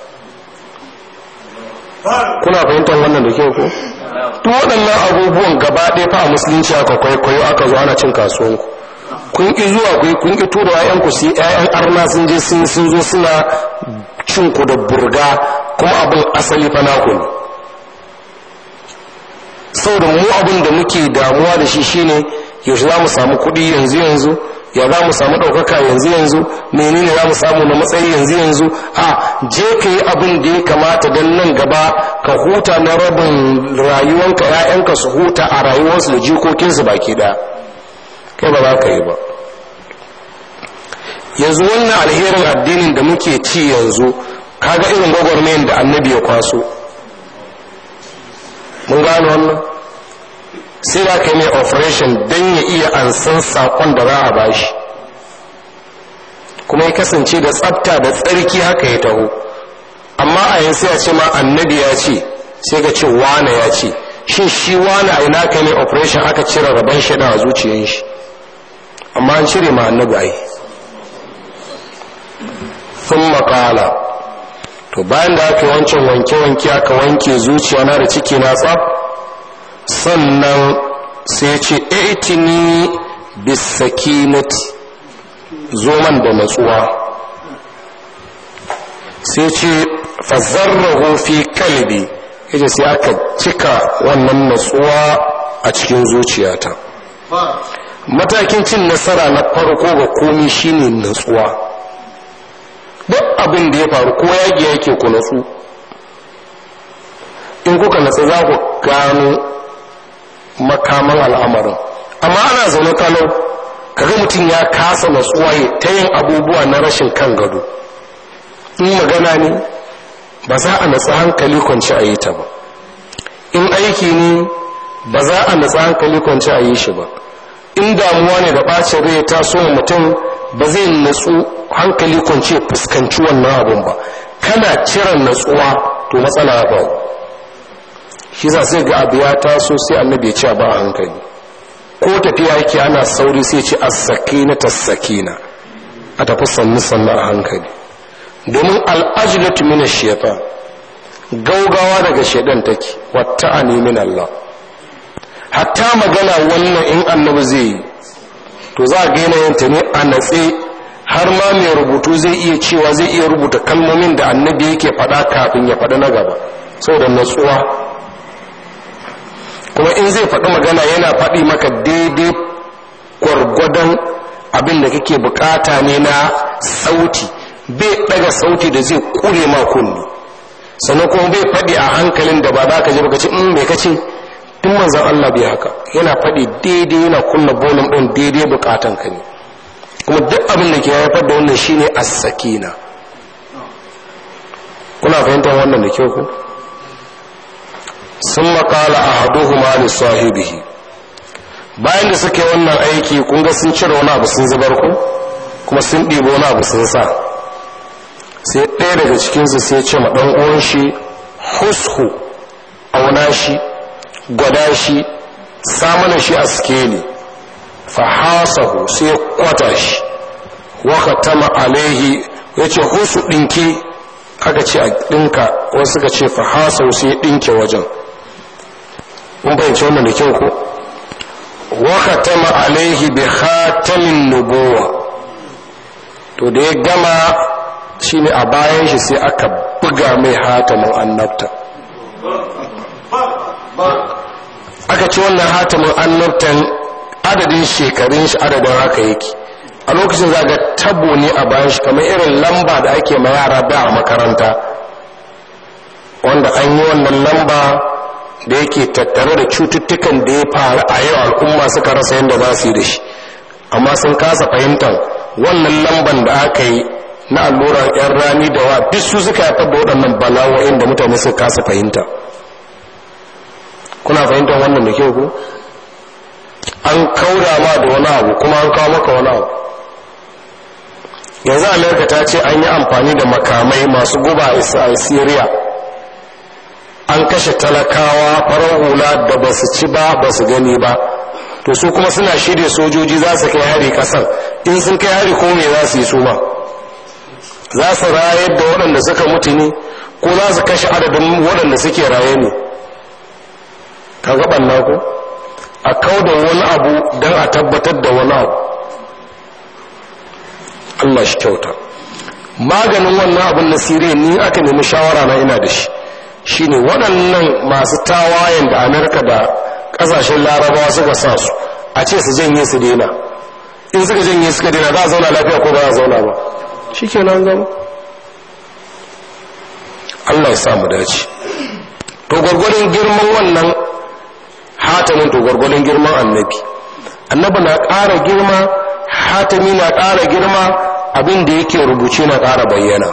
kuna fahimtar wannan da kyau ko duk waɗannan abubuwan gaba ɗaya fa a musulunci aka kwaikwayo aka zo ana cin kasuwanku kun ƙi zuwa ku kun ƙi tura ƴaƴanku su yi ƴaƴan arna sun je sun sun zo suna cin ku da burga kuma abin asali fa naku ne saboda mu abin da muke damuwa da shi shine yaushe za mu samu kuɗi yanzu yanzu ya za mu samu ɗaukaka yanzu yanzu menene za mu samu na matsayi yanzu yanzu a je ka yi abin da ya kamata don nan gaba ka huta na rabin rayuwanka ‘ya'yanka su huta a rayuwarsu da jikokinsu baki ɗaya kai ba za ka yi ba yanzu wannan alherin addinin da muke ci yanzu kaga irin gwagwarmayin da annabi ya kwaso mun gano wannan sai da ka mai operation don ya iya ansan sakon da za a bashi kuma ya kasance da tsafta da tsarki haka ya taho amma a yin sai a ce ma annabi ya ce sai ka ce wane ya ce shin shi wane a ina ka mai operation aka cire rabon shaɗa a zuciyan shi amma an cire ma annabi ai sun makala to bayan da aka wancan wanke-wanke aka wanke zuciya na da ciki na tsaf sannan sai ce itini bisakinati zoman da natsuwa sai ce fazarrahu fi kalbi yace sai aka cika wannan natsuwa a cikin zuciyata matakin cin nasara na farko ga komi shine natsuwa duk abin da ya faru ko yaki yake ku natsu in kuka natsu za ku gano makaman al'amarin amma ana zaune kalau kaga mutum ya kasa natsuwa ya ta yin abubuwa na rashin kan gado in magana ne ba za a natsa hankali kwanci a yi ta ba in aiki ne ba za a natsa hankali kwanci a yi shi ba in damuwa ne da ɓacin rai ta so mutum ba zai natsu hankali kwanci fuskanci wannan abun ba kana ciran natsuwa to matsala ya faru shi za sai ga abu ya taso sai annabi ya ce ba a hankali ko tafiya yake ana sauri sai ce as-sakina tas-sakina a tafi sannu sannu a hankali domin al'ajlatu min ash-shaytan gaugawa daga shaydan take watta'ani min Allah hatta magana wannan in annabi zai yi to za a ga yanayin ta ne a natse har ma mai rubutu zai iya cewa zai iya rubuta kalmomin da annabi yake faɗa kafin ya faɗa na gaba saboda natsuwa kuma in zai faɗi magana yana faɗi maka daidai gwargwadon abin da kake bukata ne na sauti bai ɗaga sauti da zai kure ma kunni sannan kuma bai faɗi a hankalin da ba za ka je baka ce in mai kace tun manzan Allah bai haka yana faɗi daidai yana kunna bolin ɗin daidai bukatan ka ne kuma duk abin da ke haifar da wannan shine as-sakina kuna fahimtar wannan da kyau ku sun makala a haduhuma da sahibihi bayan da suke wannan aiki kun ga sun cire wani abu sun zubar ku kuma sun ɗibo wani abu sun sa sai ɗaya daga cikinsu sai ce ma ɗan uwan shi hushu auna shi gwada shi samana shi a skeli fahasahu sai ya kwata shi waka tama alaihi ya ce husu ɗinki aka ce a ɗinka wasu suka ce fahasahu sai ya ɗinke wajen mun fahimci wannan da kyau ko waka tama alaihi bi khatamin nubuwa to da ya gama shine a bayan shi sai aka buga mai hatamin annabta aka ci wannan hatamin annabtan adadin shekarun shi adadin haka yake a lokacin zaga tabo ne a bayan shi kamar irin lamba da ake ma yara da a makaranta wanda an yi wannan lamba da yake tattare da cututtukan da ya faru a yau al'umma suka rasa yadda za su yi da shi amma sun kasa fahimtar wannan lamban da aka yi na allurar yan rani da wa duk su suka haifar da waɗannan bala'o'in da mutane suka kasa fahimta kuna fahimtar wannan da kyau ku an kauda ma da wani abu kuma an kawo maka wani abu yanzu amerika ta ce an yi amfani da makamai masu guba a syria an kashe talakawa farar hula da ba su ci ba ba su gani ba to su kuma suna shirya sojoji za su kai hari kasan in sun kai hari ko me za su yi su ma za su rayar da waɗanda suka mutu ne ko za su kashe adadin waɗanda suke raye ne ka gaban naku a kau da wani abu don a tabbatar da wani abu Allah shi kyauta maganin wannan abin na siriya ni aka nemi shawara na ina da shi shine waɗannan masu tawayen da amerika da ƙasashen larabawa suka sa su a ce su janye su daina in suka janye suka daina za a zauna lafiya ko ba a zauna ba shi ke nan gama allah ya samu dace to gwargwadon girman wannan hatamin to gwargwadon girman annabi annabi na ƙara girma hatami na ƙara girma abin da yake rubuce na ƙara bayyana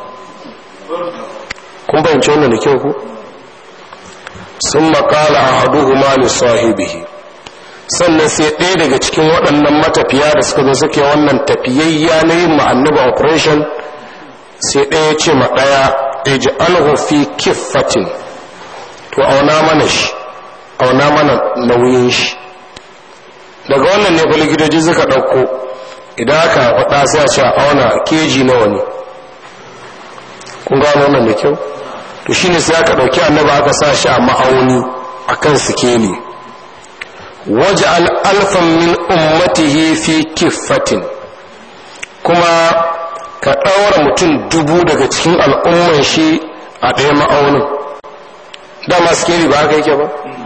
kun fahimci wannan da kyau ku sun makala a haduhu mali sahibihi sannan sai ɗaya daga cikin waɗannan matafiya da suka zo suke wannan tafiyayya na yin ma'annaba operation sai ɗaya ce ma ɗaya eji alhu fi kiffatin to auna mana shi auna mana nauyin shi daga wannan ne likitoci suka ɗauko idan aka faɗa sai a ce a auna keji nawa ne kun gano wannan da kyau to shine sai aka ɗauki annaba aka sa shi a ma'auni a kan sikeli waje al'alfan min ummatihi fi kiffatin kuma ka ɗaura mutum dubu daga cikin al'umman shi a ɗaya ma'aunin dama sikeli ba haka yake ba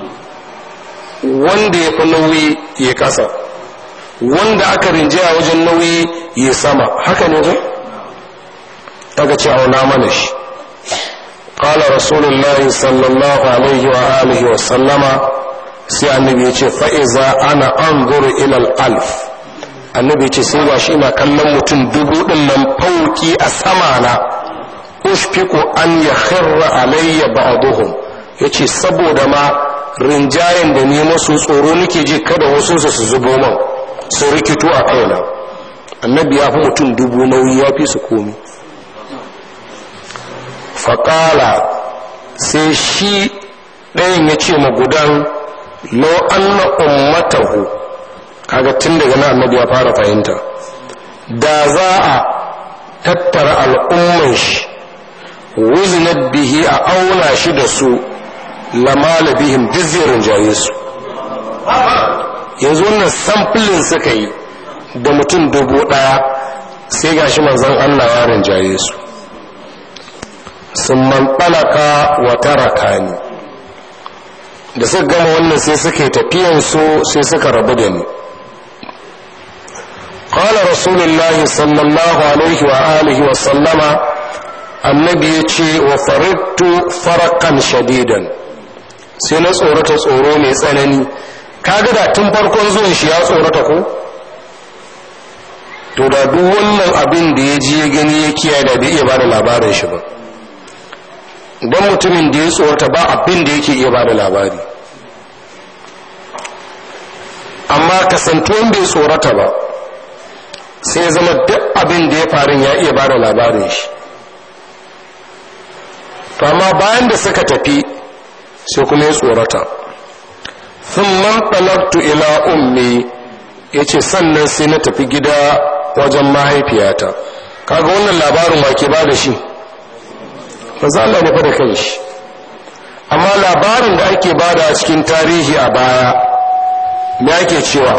wanda ya fi nauyi ya kasa wanda aka rinjaya wajen nauyi ya sama haka ne ba daga ce auna mana shi qala rasulullahi sallallahu alaihi wa alihi wa sallama sai annabi ya ce fa iza ana anzuru ila alf annabi ya ce sai gashi ina kallon mutum dubu din nan fauki a sama na ushfiqu an yakhirra alayya ba'dhum yace saboda ma rinjayen da ne masu tsoro nake ji kada wasu su zubo man su rikito a kaina annabi ya fi mutum dubu nauyi ya fi su komi faƙala sai shi ɗayan ya ce magudan lau anna ummatahu kaga tun daga na annabi ya fara fahimta da za a tattara al'umman shi wuzinat bihi a auna shi da su lamala bihim dizzirin jaye su yanzu wannan samfilin suka yi da mutum dubu ɗaya sai gashi manzon allah ya rinjaye su sun manɓalaka wa taraka ni da suka gama wannan sai suka yi tafiyansu sai suka rabu da ni قال رسول الله صلى الله عليه وآله وسلم النبي يتي وفردت فرقا شديدا sai na tsorata tsoro mai tsanani kaga da tun farkon zuwan shi ya tsorata ko to da duk wannan abin da ya ji ya gani ya kiyaye da bai iya ba da labarin shi ba don mutumin da ya tsorata ba abin da yake iya ba da labari amma kasantuwan bai tsorata ba sai zama duk abin da ya farin ya iya ba da labarin shi to amma bayan da suka tafi sai kuma ya tsorata sun man ɗalabtu ila ummi ya ce sannan sai na tafi gida wajen mahaifiyata kaga wannan labarin wake ba da shi maza Allah ne fa da kan shi amma labarin da ake bada a cikin tarihi a baya me ake cewa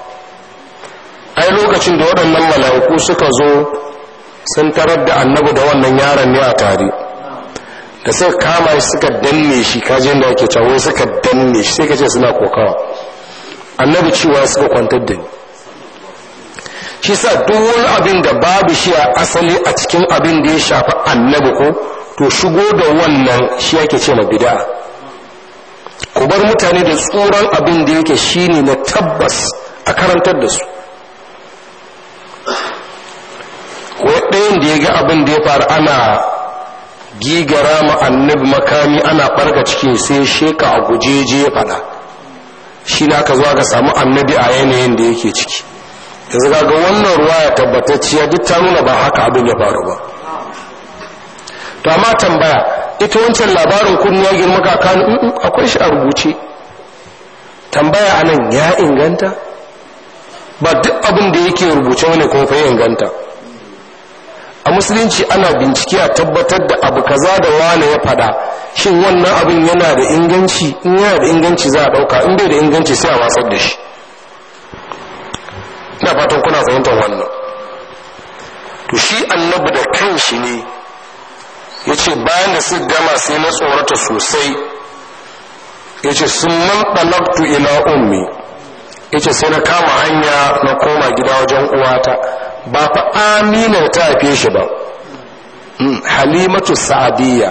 ai lokacin da waɗannan mala'iku suka zo sun tarar da annabi da wannan yaron ne a tare da suka kama shi suka danne shi kajin da ake cewa suka danne shi sai ka ce suna kokawa annabi cewa suka kwantar da ni shi sa duk wani abin da babu shi a asali a cikin abin da ya shafi annabi ko to shigo da wannan shi yake ce ma bid'a ku bar mutane da tsoron abin da yake shine na tabbas a karantar da su wai ɗayan da ya ga abin da ya faru ana gigara ma annabi makami ana ɓarga cikin sai sheka a gujeje ya faɗa shi ne aka zuwa ga samu annabi a yanayin da yake ciki yanzu ga wannan ruwa ya tabbatacciya duk ta nuna ba haka abin ya faru ba to amma tambaya ita wancan labarin kun ya girma kakanu akwai shi a rubuce tambaya anan ya inganta ba duk abin da yake rubuce wani kuma fa inganta a musulunci ana bincike a tabbatar da abu kaza da wane ya fada shin wannan abin yana da inganci in yana da inganci za a dauka in bai da inganci sai a watsar da shi ina fatan kuna fahimtar wannan to shi annabi da kanshi ne ya ce bayan da su gama sai na tsorata sosai ya ce sun man ɗalabtu ila ummi ya ce sai na kama hanya na koma gida wajen uwata ba fa amina ta haife shi ba halimatu sa'adiyya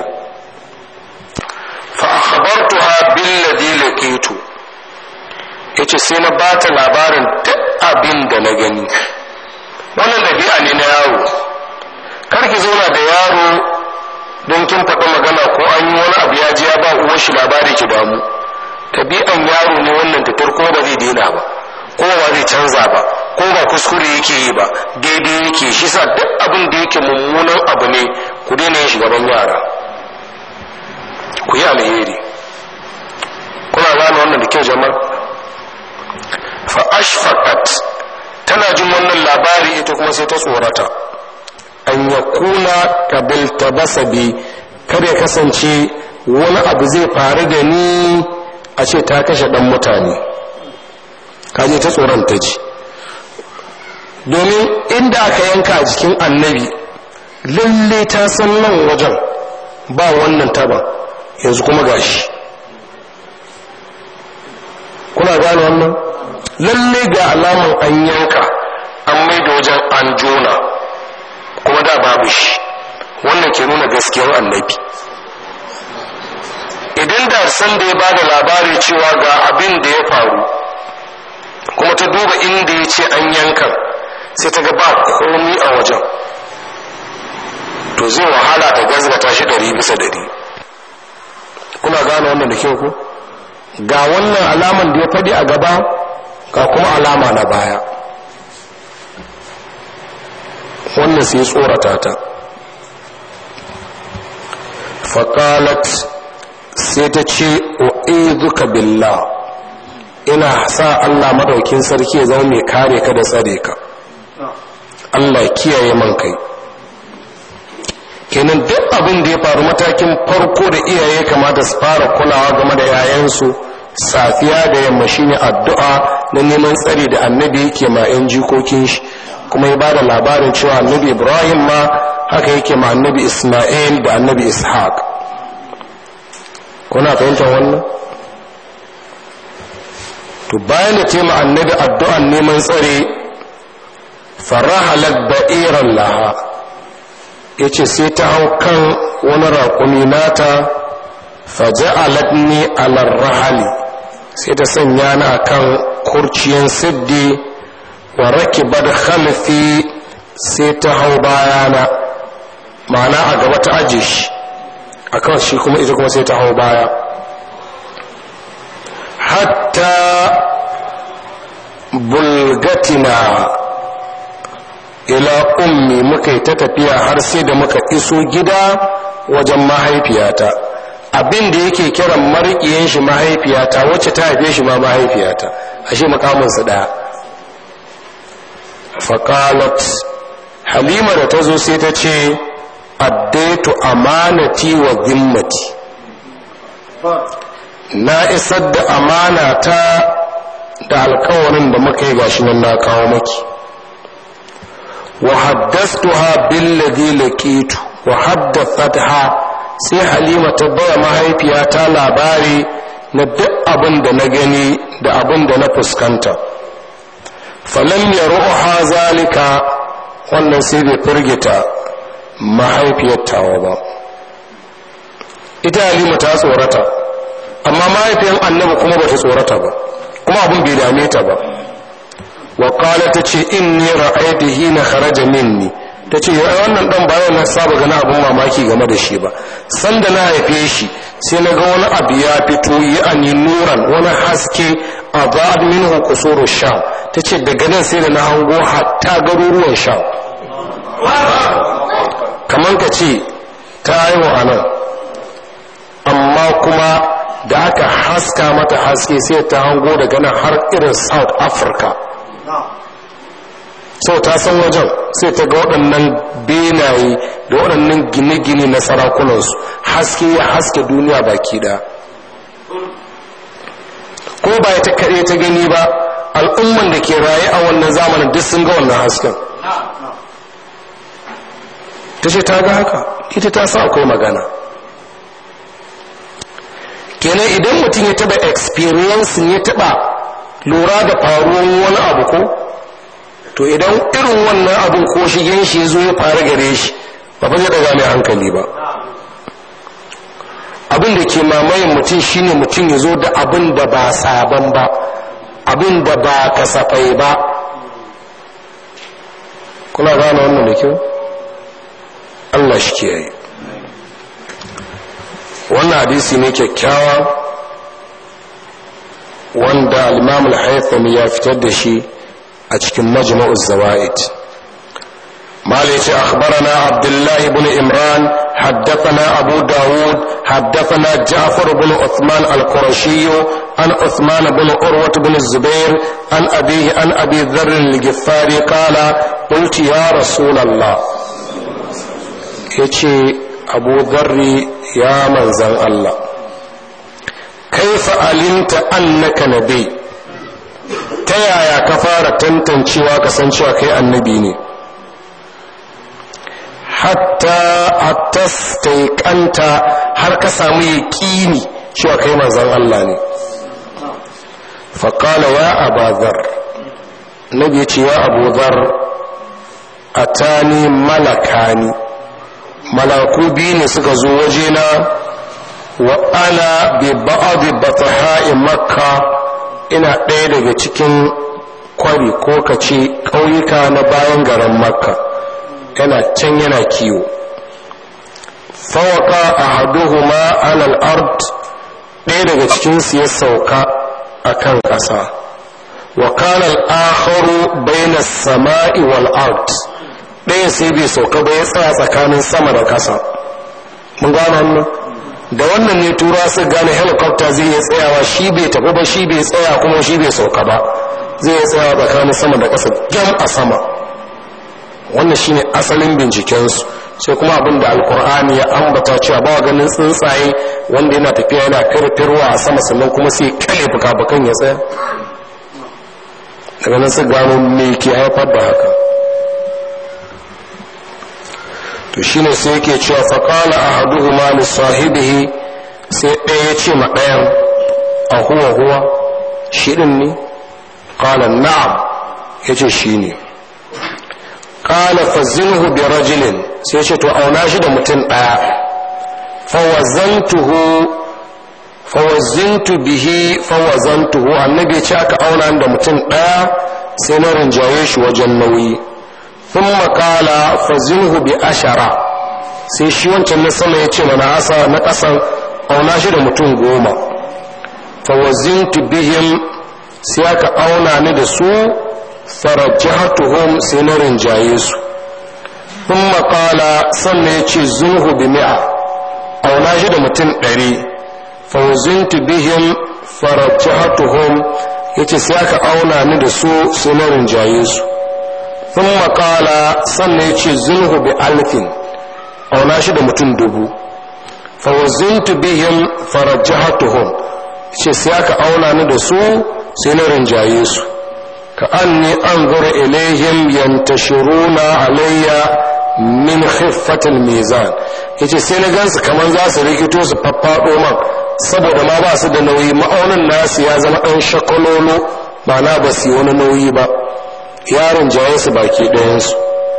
fa akhbartuha billadhi laqitu yace sai na bata labarin duk abin da na gani wannan dabi'a ne na yaro kar ki zauna da yaro don kin faɗi magana ko an yi wani abu ya ji ya ba uwar shi labari ki damu tabi'an yaro ne wannan tatar ko ba zai daina ba ko ba zai canza ba ko ba kuskure yake yi ba daidai yake shi sa duk abin da yake mummunan abu ne ku daina yin gaban yara ku yi alheri kuna gane wannan da kyau jama'a fa ashfaqat tana jin wannan labari ita kuma sai ta tsorata an ya kuna kabilta basabi kada ya kasance wani abu zai faru da ni a ce ta kashe dan mutane kaje ta tsoron ta ji domin inda aka yanka a jikin annabi lalle ta san nan wajen ba wannan taba yanzu kuma gashi kuna gane wannan lalle ga alaman an yanka an mai da wajen an jona kuma da babu shi wannan ke nuna gaskiyar annabi idan da san da ya ba da labari cewa ga abin da ya faru kuma ta duba inda ya ce an yankan sai ta ga ba komi a wajen to zai wahala ta gazgata shi ɗari bisa ɗari kuna gane wannan da kyau ko ga wannan alaman da ya faɗi a gaba ga kuma alama na baya wannan sai tsorata ta faƙalat sai ta ce u'iduka billah ina sa Allah madaukin sarki ya zama mai kare ka da tsare ka Allah kiyaye man kai kenan duk abin da ya faru matakin farko da iyaye kamata su fara kulawa game da yayansu safiya da yamma shine addu'a na neman tsari da annabi yake ma yan jikokin shi kuma ya bada labarin cewa annabi Ibrahim ma haka yake ma annabi Isma'il da annabi Ishaq kuna fahimtar wannan to bayan da tema annabi addu'an neman tsare farahalat ba'iran laha ya ce sai ta hau kan wani raƙumi nata faja'alat ni alar rahali sai ta sanya ni akan kurciyan siddi wa rakibar khalfi sai ta hau bayana ma'ana a gaba ta aje shi akan shi kuma ita kuma sai ta hau baya hatta bulgatina ila ummi muka yi ta tafiya har sai da muka iso gida wajen mahaifiyata abin da yake kiran mariƙiyan shi mahaifiyata wacce ta haife shi ma mahaifiyata ashe makaminsu ɗaya faƙalat halima da ta zo sai ta ce addaitu amanati wa zimmati na isar da amana ta da alkawarin da muka yi gashi nan na kawo maki wa haddastuha billadhi laqitu wa haddathatha sai halima ta baya mahaifiyata labari na duk abin da na gani da abin da na fuskanta falam yaruha zalika wannan sai bai firgita mahaifiyar tawa ba ita halima ta tsorata amma mahaifiyar annabi kuma ba ta tsorata ba kuma abin bai dame ta ba wa kala ta ce in ni ra'aytu hina kharaja minni ta ce wannan dan bayan na saba gana abin mamaki game da shi ba sanda na haife shi sai na ga wani abu ya fito yi ani nuran wani haske a ba'ad minhu qusuru sham tace daga nan sai da na hango hatta garuruwan sham kaman ka ce ta haihu a nan amma kuma da aka haska mata haske sai ta hango daga nan har irin south africa sau ta san wajen sai ta ga waɗannan benaye da waɗannan gine-gine na sarakunansu haske ya haske duniya baki ɗaya ko ba ta kaɗai ta gani ba al'umman da ke raye a wannan zamanin duk sun ga wannan hasken ta ce ta ga haka ita ta sa akwai magana kenan idan mutum ya taba experience ya taba lura da faruwan wani abu ko to idan irin wannan abin ko shigen shi zo ya fara gare shi ba ba zai daga mai hankali ba abin da ke mamayin mutum shine mutum ya zo da abin da ba sabon ba abin da ba kasafai ba kuna gane wannan da kyau allah shi ke yi wannan hadisi ne kyakkyawa wanda al-imam al ya fitar da shi a cikin majma'uz zawaid مالك يتي أخبرنا عبد الله بن إمران حدثنا أبو داود حدثنا جعفر بن عثمان القرشي عن عثمان بن أروة بن الزبير عن أبيه عن أبي ذر الجفاري قال قلت يا رسول الله يتي أبو ذر يا من زن الله كيف علمت أنك نبي تيايا كفارة تنتنشي وكسنشي كي النبي ne hatta hatta staikanta har ka samu yaƙini cewa kai manzon Allah ne faƙala ya abazar nabi ce ya abuzar a tani malakani malaku biyu ne suka zo wajena wa ana bi ba'adi bataha'i makka ina ɗaya daga cikin kwari ko kace ƙauyuka na bayan garin makka yana can yana kiwo fawaka a haduhuma alal ard ɗaya daga cikinsu ya sauka a kan ƙasa wa kanal akharu baina sama'i wal ard ɗaya sai bai sauka ba ya tsaya tsakanin sama da ƙasa mun gano wannan da wannan ne tura su gane helicopter zai iya tsayawa shi bai tafi ba shi bai tsaya kuma shi bai sauka ba zai iya tsayawa tsakanin sama da ƙasa gam a sama wannan shine asalin bincikensu sai kuma abin da alkur'ani ya ambata cewa ba ganin tsuntsaye wanda yana tafiya yana firfirwa a sama sannan kuma sai kale fuka-fukan ya tsaya daga nan su gano me ke haifar da haka to shine sai yake cewa faƙala a haduhu ma sahibihi sai ɗaya ya ce ma ɗayan a huwa huwa shi ɗin ne ƙala na'am ya ce shi ne kala fazinhu bi rajulin sai ce to auna shi da mutum daya fawazantuhu fawazintu bihi fawazantuhu annabi ya ce aka auna da mutum daya sai na rinjaye shi wajen nauyi thumma kala fazinhu bi ashara sai shi wancan na sama ya ce mana asa na kasan auna shi da mutum goma fawazintu bihim sai aka auna ni da su farajatuhum sai na rinjaye su sun makala sannan ya ce zunhu bi mi'a auna shi da mutum ɗari fauzintu bihim farajatuhum ya ce sai aka auna ni da su sai na rinjaye su sun makala sannan ya ce zunhu bi alfin auna shi da mutum dubu fauzintu bihim farajatuhum ce sai aka auna ni da su sai na rinjaye su كأني أنظر إليهم ينتشرون علي من خفة الميزان yace sai na gansu kamar za su rikito su faffaɗo man saboda ma ba su da nauyi ma'aunin nasu ya zama ɗan shakololo ba na ba su wani nauyi ba yaron jaye su baki ɗayansu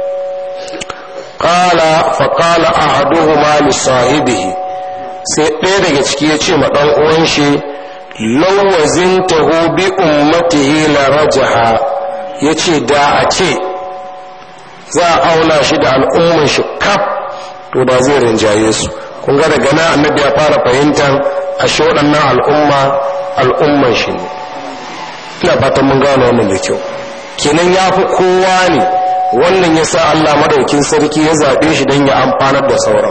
ƙala faƙala a haduhu ma sahibihi sai ɗaya daga ciki ya ce ma ɗan uwan shi lawazintahu bi ummatihi la rajaha yace da a ce za a auna shi da al'umman shi kaf to da zai rinjaye su kun ga daga nan annabi ya fara fahimtar a shi waɗannan al'umma al'umman shi ne ina fatan mun gano wannan da kyau kenan ya fi kowa ne wannan ya sa allah madaukin sarki ya zaɓe shi don ya amfanar da sauran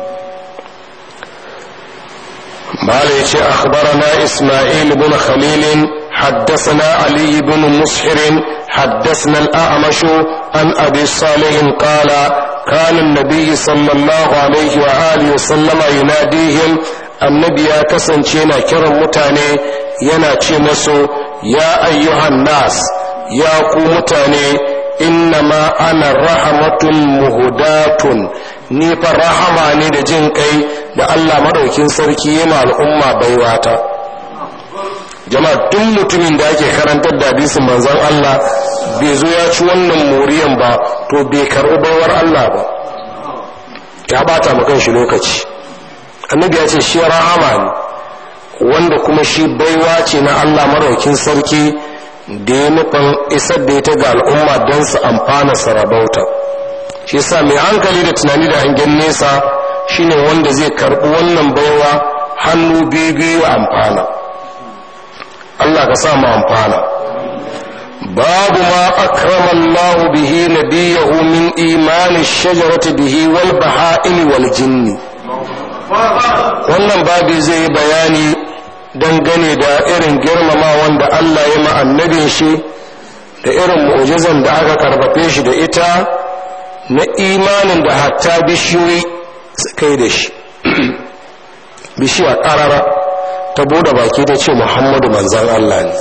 mala ya ce akhbarana isma'il bin khalilin حدثنا علي بن مسحر حدثنا الأعمش عن أبي صالح قال كان النبي صلى الله عليه وآله وسلم يناديهم النبي يا كسن شينا كرم متاني ينا مسو يا أيها الناس يا كو متاني إنما أنا رحمة مهداة ni fa rahama ne da jin kai da Allah madaukin sarki yana al'umma baiwata jama'a duk mutumin da ake karantar da hadisin manzon Allah bai zo ya ci wannan moriyan ba to bai karɓi baiwar Allah ba ya bata mu kan shi lokaci annabi ya ce shi rahama ne wanda kuma shi baiwa ce na Allah maraukin sarki da ya nufin isar da ita ga al'umma don su amfana sarabauta shi sa mai hankali da tunani da hangen nesa shine wanda zai karɓi wannan baiwa hannu biyu biyu amfana Allah ka sa mu amfana babu ma akrama Allah bihi nabiyahu min imani shajarati bihi wal baha'il wal jinni wannan babu zai yi bayani dangane da irin girmama wanda Allah ya ma annabin shi da irin mu'jizan da aka karfafe shi da ita na imanin da hatta bishiyoyi suka yi da shi bishiya ƙarara ta bude baki ta ce muhammadu manzan Allah ne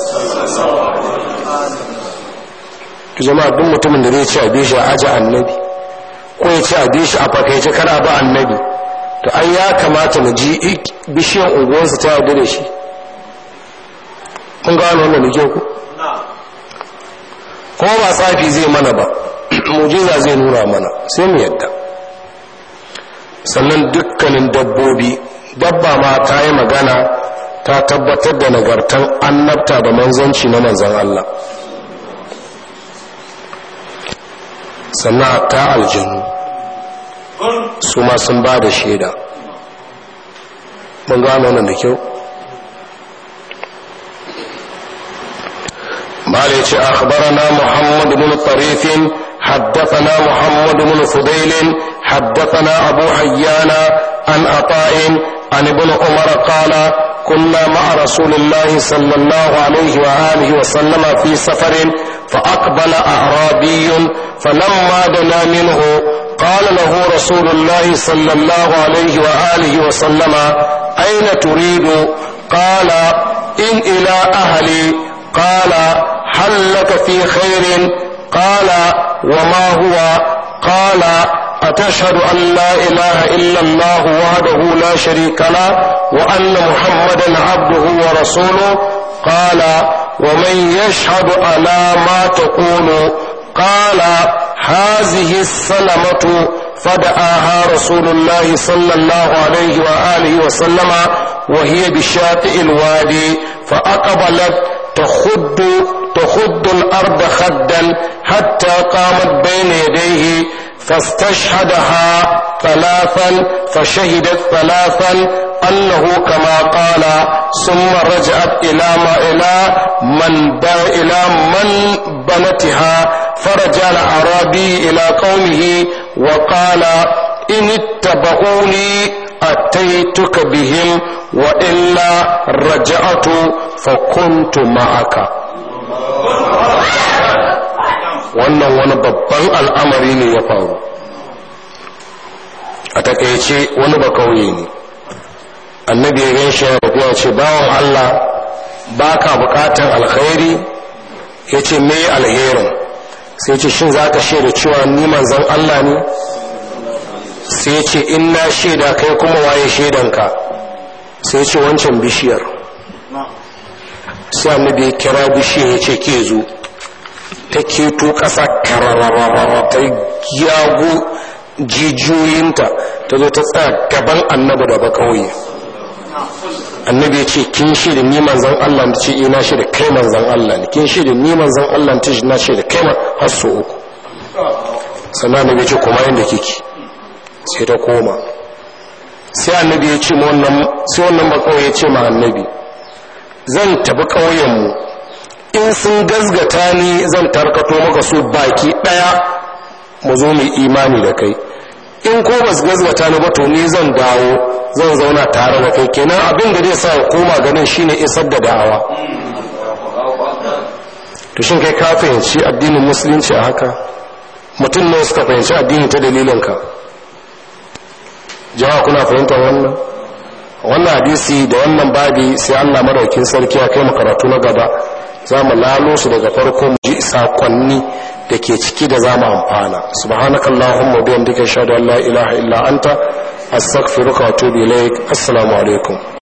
jama'a duk mutumin da zai ci a bishi a aji annabi ko ya ci a bishi a fakaice kana ba annabi to an ya kamata na ji bishiyar unguwarsa ta yarda da shi kun gano wannan da kyau ku kuma ba tsafi zai mana ba mujiza zai nuna mana sai mu yadda sannan dukkanin dabbobi dabba ma ta yi magana ta tabbatar da nagartan annabta da manzanci na manzan Allah sannan ta aljanu su ma sun ba da shaida mun gano nan da kyau malai ce akhbarana muhammad bin tarifin حدثنا محمد بن فضيل حدثنا أبو حيان عن عطاء عن ابن عمر قال كنا مع رسول الله صلى الله عليه وآله وسلم في سفر فأقبل أعرابي فلما دنا منه قال له رسول الله صلى الله عليه وآله وسلم أين تريد قال إن إلى أهلي قال هل لك في خير قال وما هو قال أتشهد أن لا إله إلا الله وحده لا شريك له وأن محمدا عبده ورسوله قال ومن يشهد على ما تقول قال هذه السلمة فدعاها رسول الله صلى الله عليه وآله وسلم وهي بشاطئ الوادي فأقبلت تخد تخد الأرض خدا حتى قامت بين يديه فاستشهدها ثلاثا فشهدت ثلاثا أنه كما قال ثم رجعت إلى ما إلى من إلى من بنتها فرجع الأعرابي إلى قومه وقال إن اتبعوني أتيتك بهم وإلا رجعت فكنت معك wannan wani babban al'amari ne ya faru a takaice wani ba kauye ne annabi ya gan shi ya ce bawan Allah ba ka bukatan alkhairi ya ce me alherin sai ce shin za ka shaida cewa ni manzan Allah ne sai ce in na shaida kai kuma waye shaidanka sai ce wancan bishiyar sai annabi ya kira bishiyar ya ce ke zo ta keto ƙasa karararara ta yago jijiyoyinta ta zo ta tsaya gaban annabi da ba kauye annabi ya ce kin shi da ni manzan Allah ta ce ina shi da kai manzan Allah ne kin shi da ni manzan Allah ta ce na shi da kai har so uku sannan annabi ya ce kuma inda kike sai ta koma sai annabi ya ce wannan sai wannan ba kauye ya ce ma annabi zan tafi ƙauyenmu in sun gazgata ni zan tarkato maka su baki ɗaya mu zo mu imani da kai in ko ba su gazgata ni ba to ni zan dawo zan zauna tare da kai kenan abin da zai sa koma ganin shine isar da da'awa to shin kai ka fahimci addinin musulunci a haka mutum ne suka fahimci addini ta dalilinka jama'a kuna fahimtar wannan wannan hadisi da wannan babi sai Allah madaukin sarki ya kai mu karatu na gaba za mu lalo su daga farko mu ji sakonni da ke ciki da za mu amfana subhanakallahumma bihamdika ashhadu an la ilaha illa anta astaghfiruka wa atubu ilaik assalamu alaikum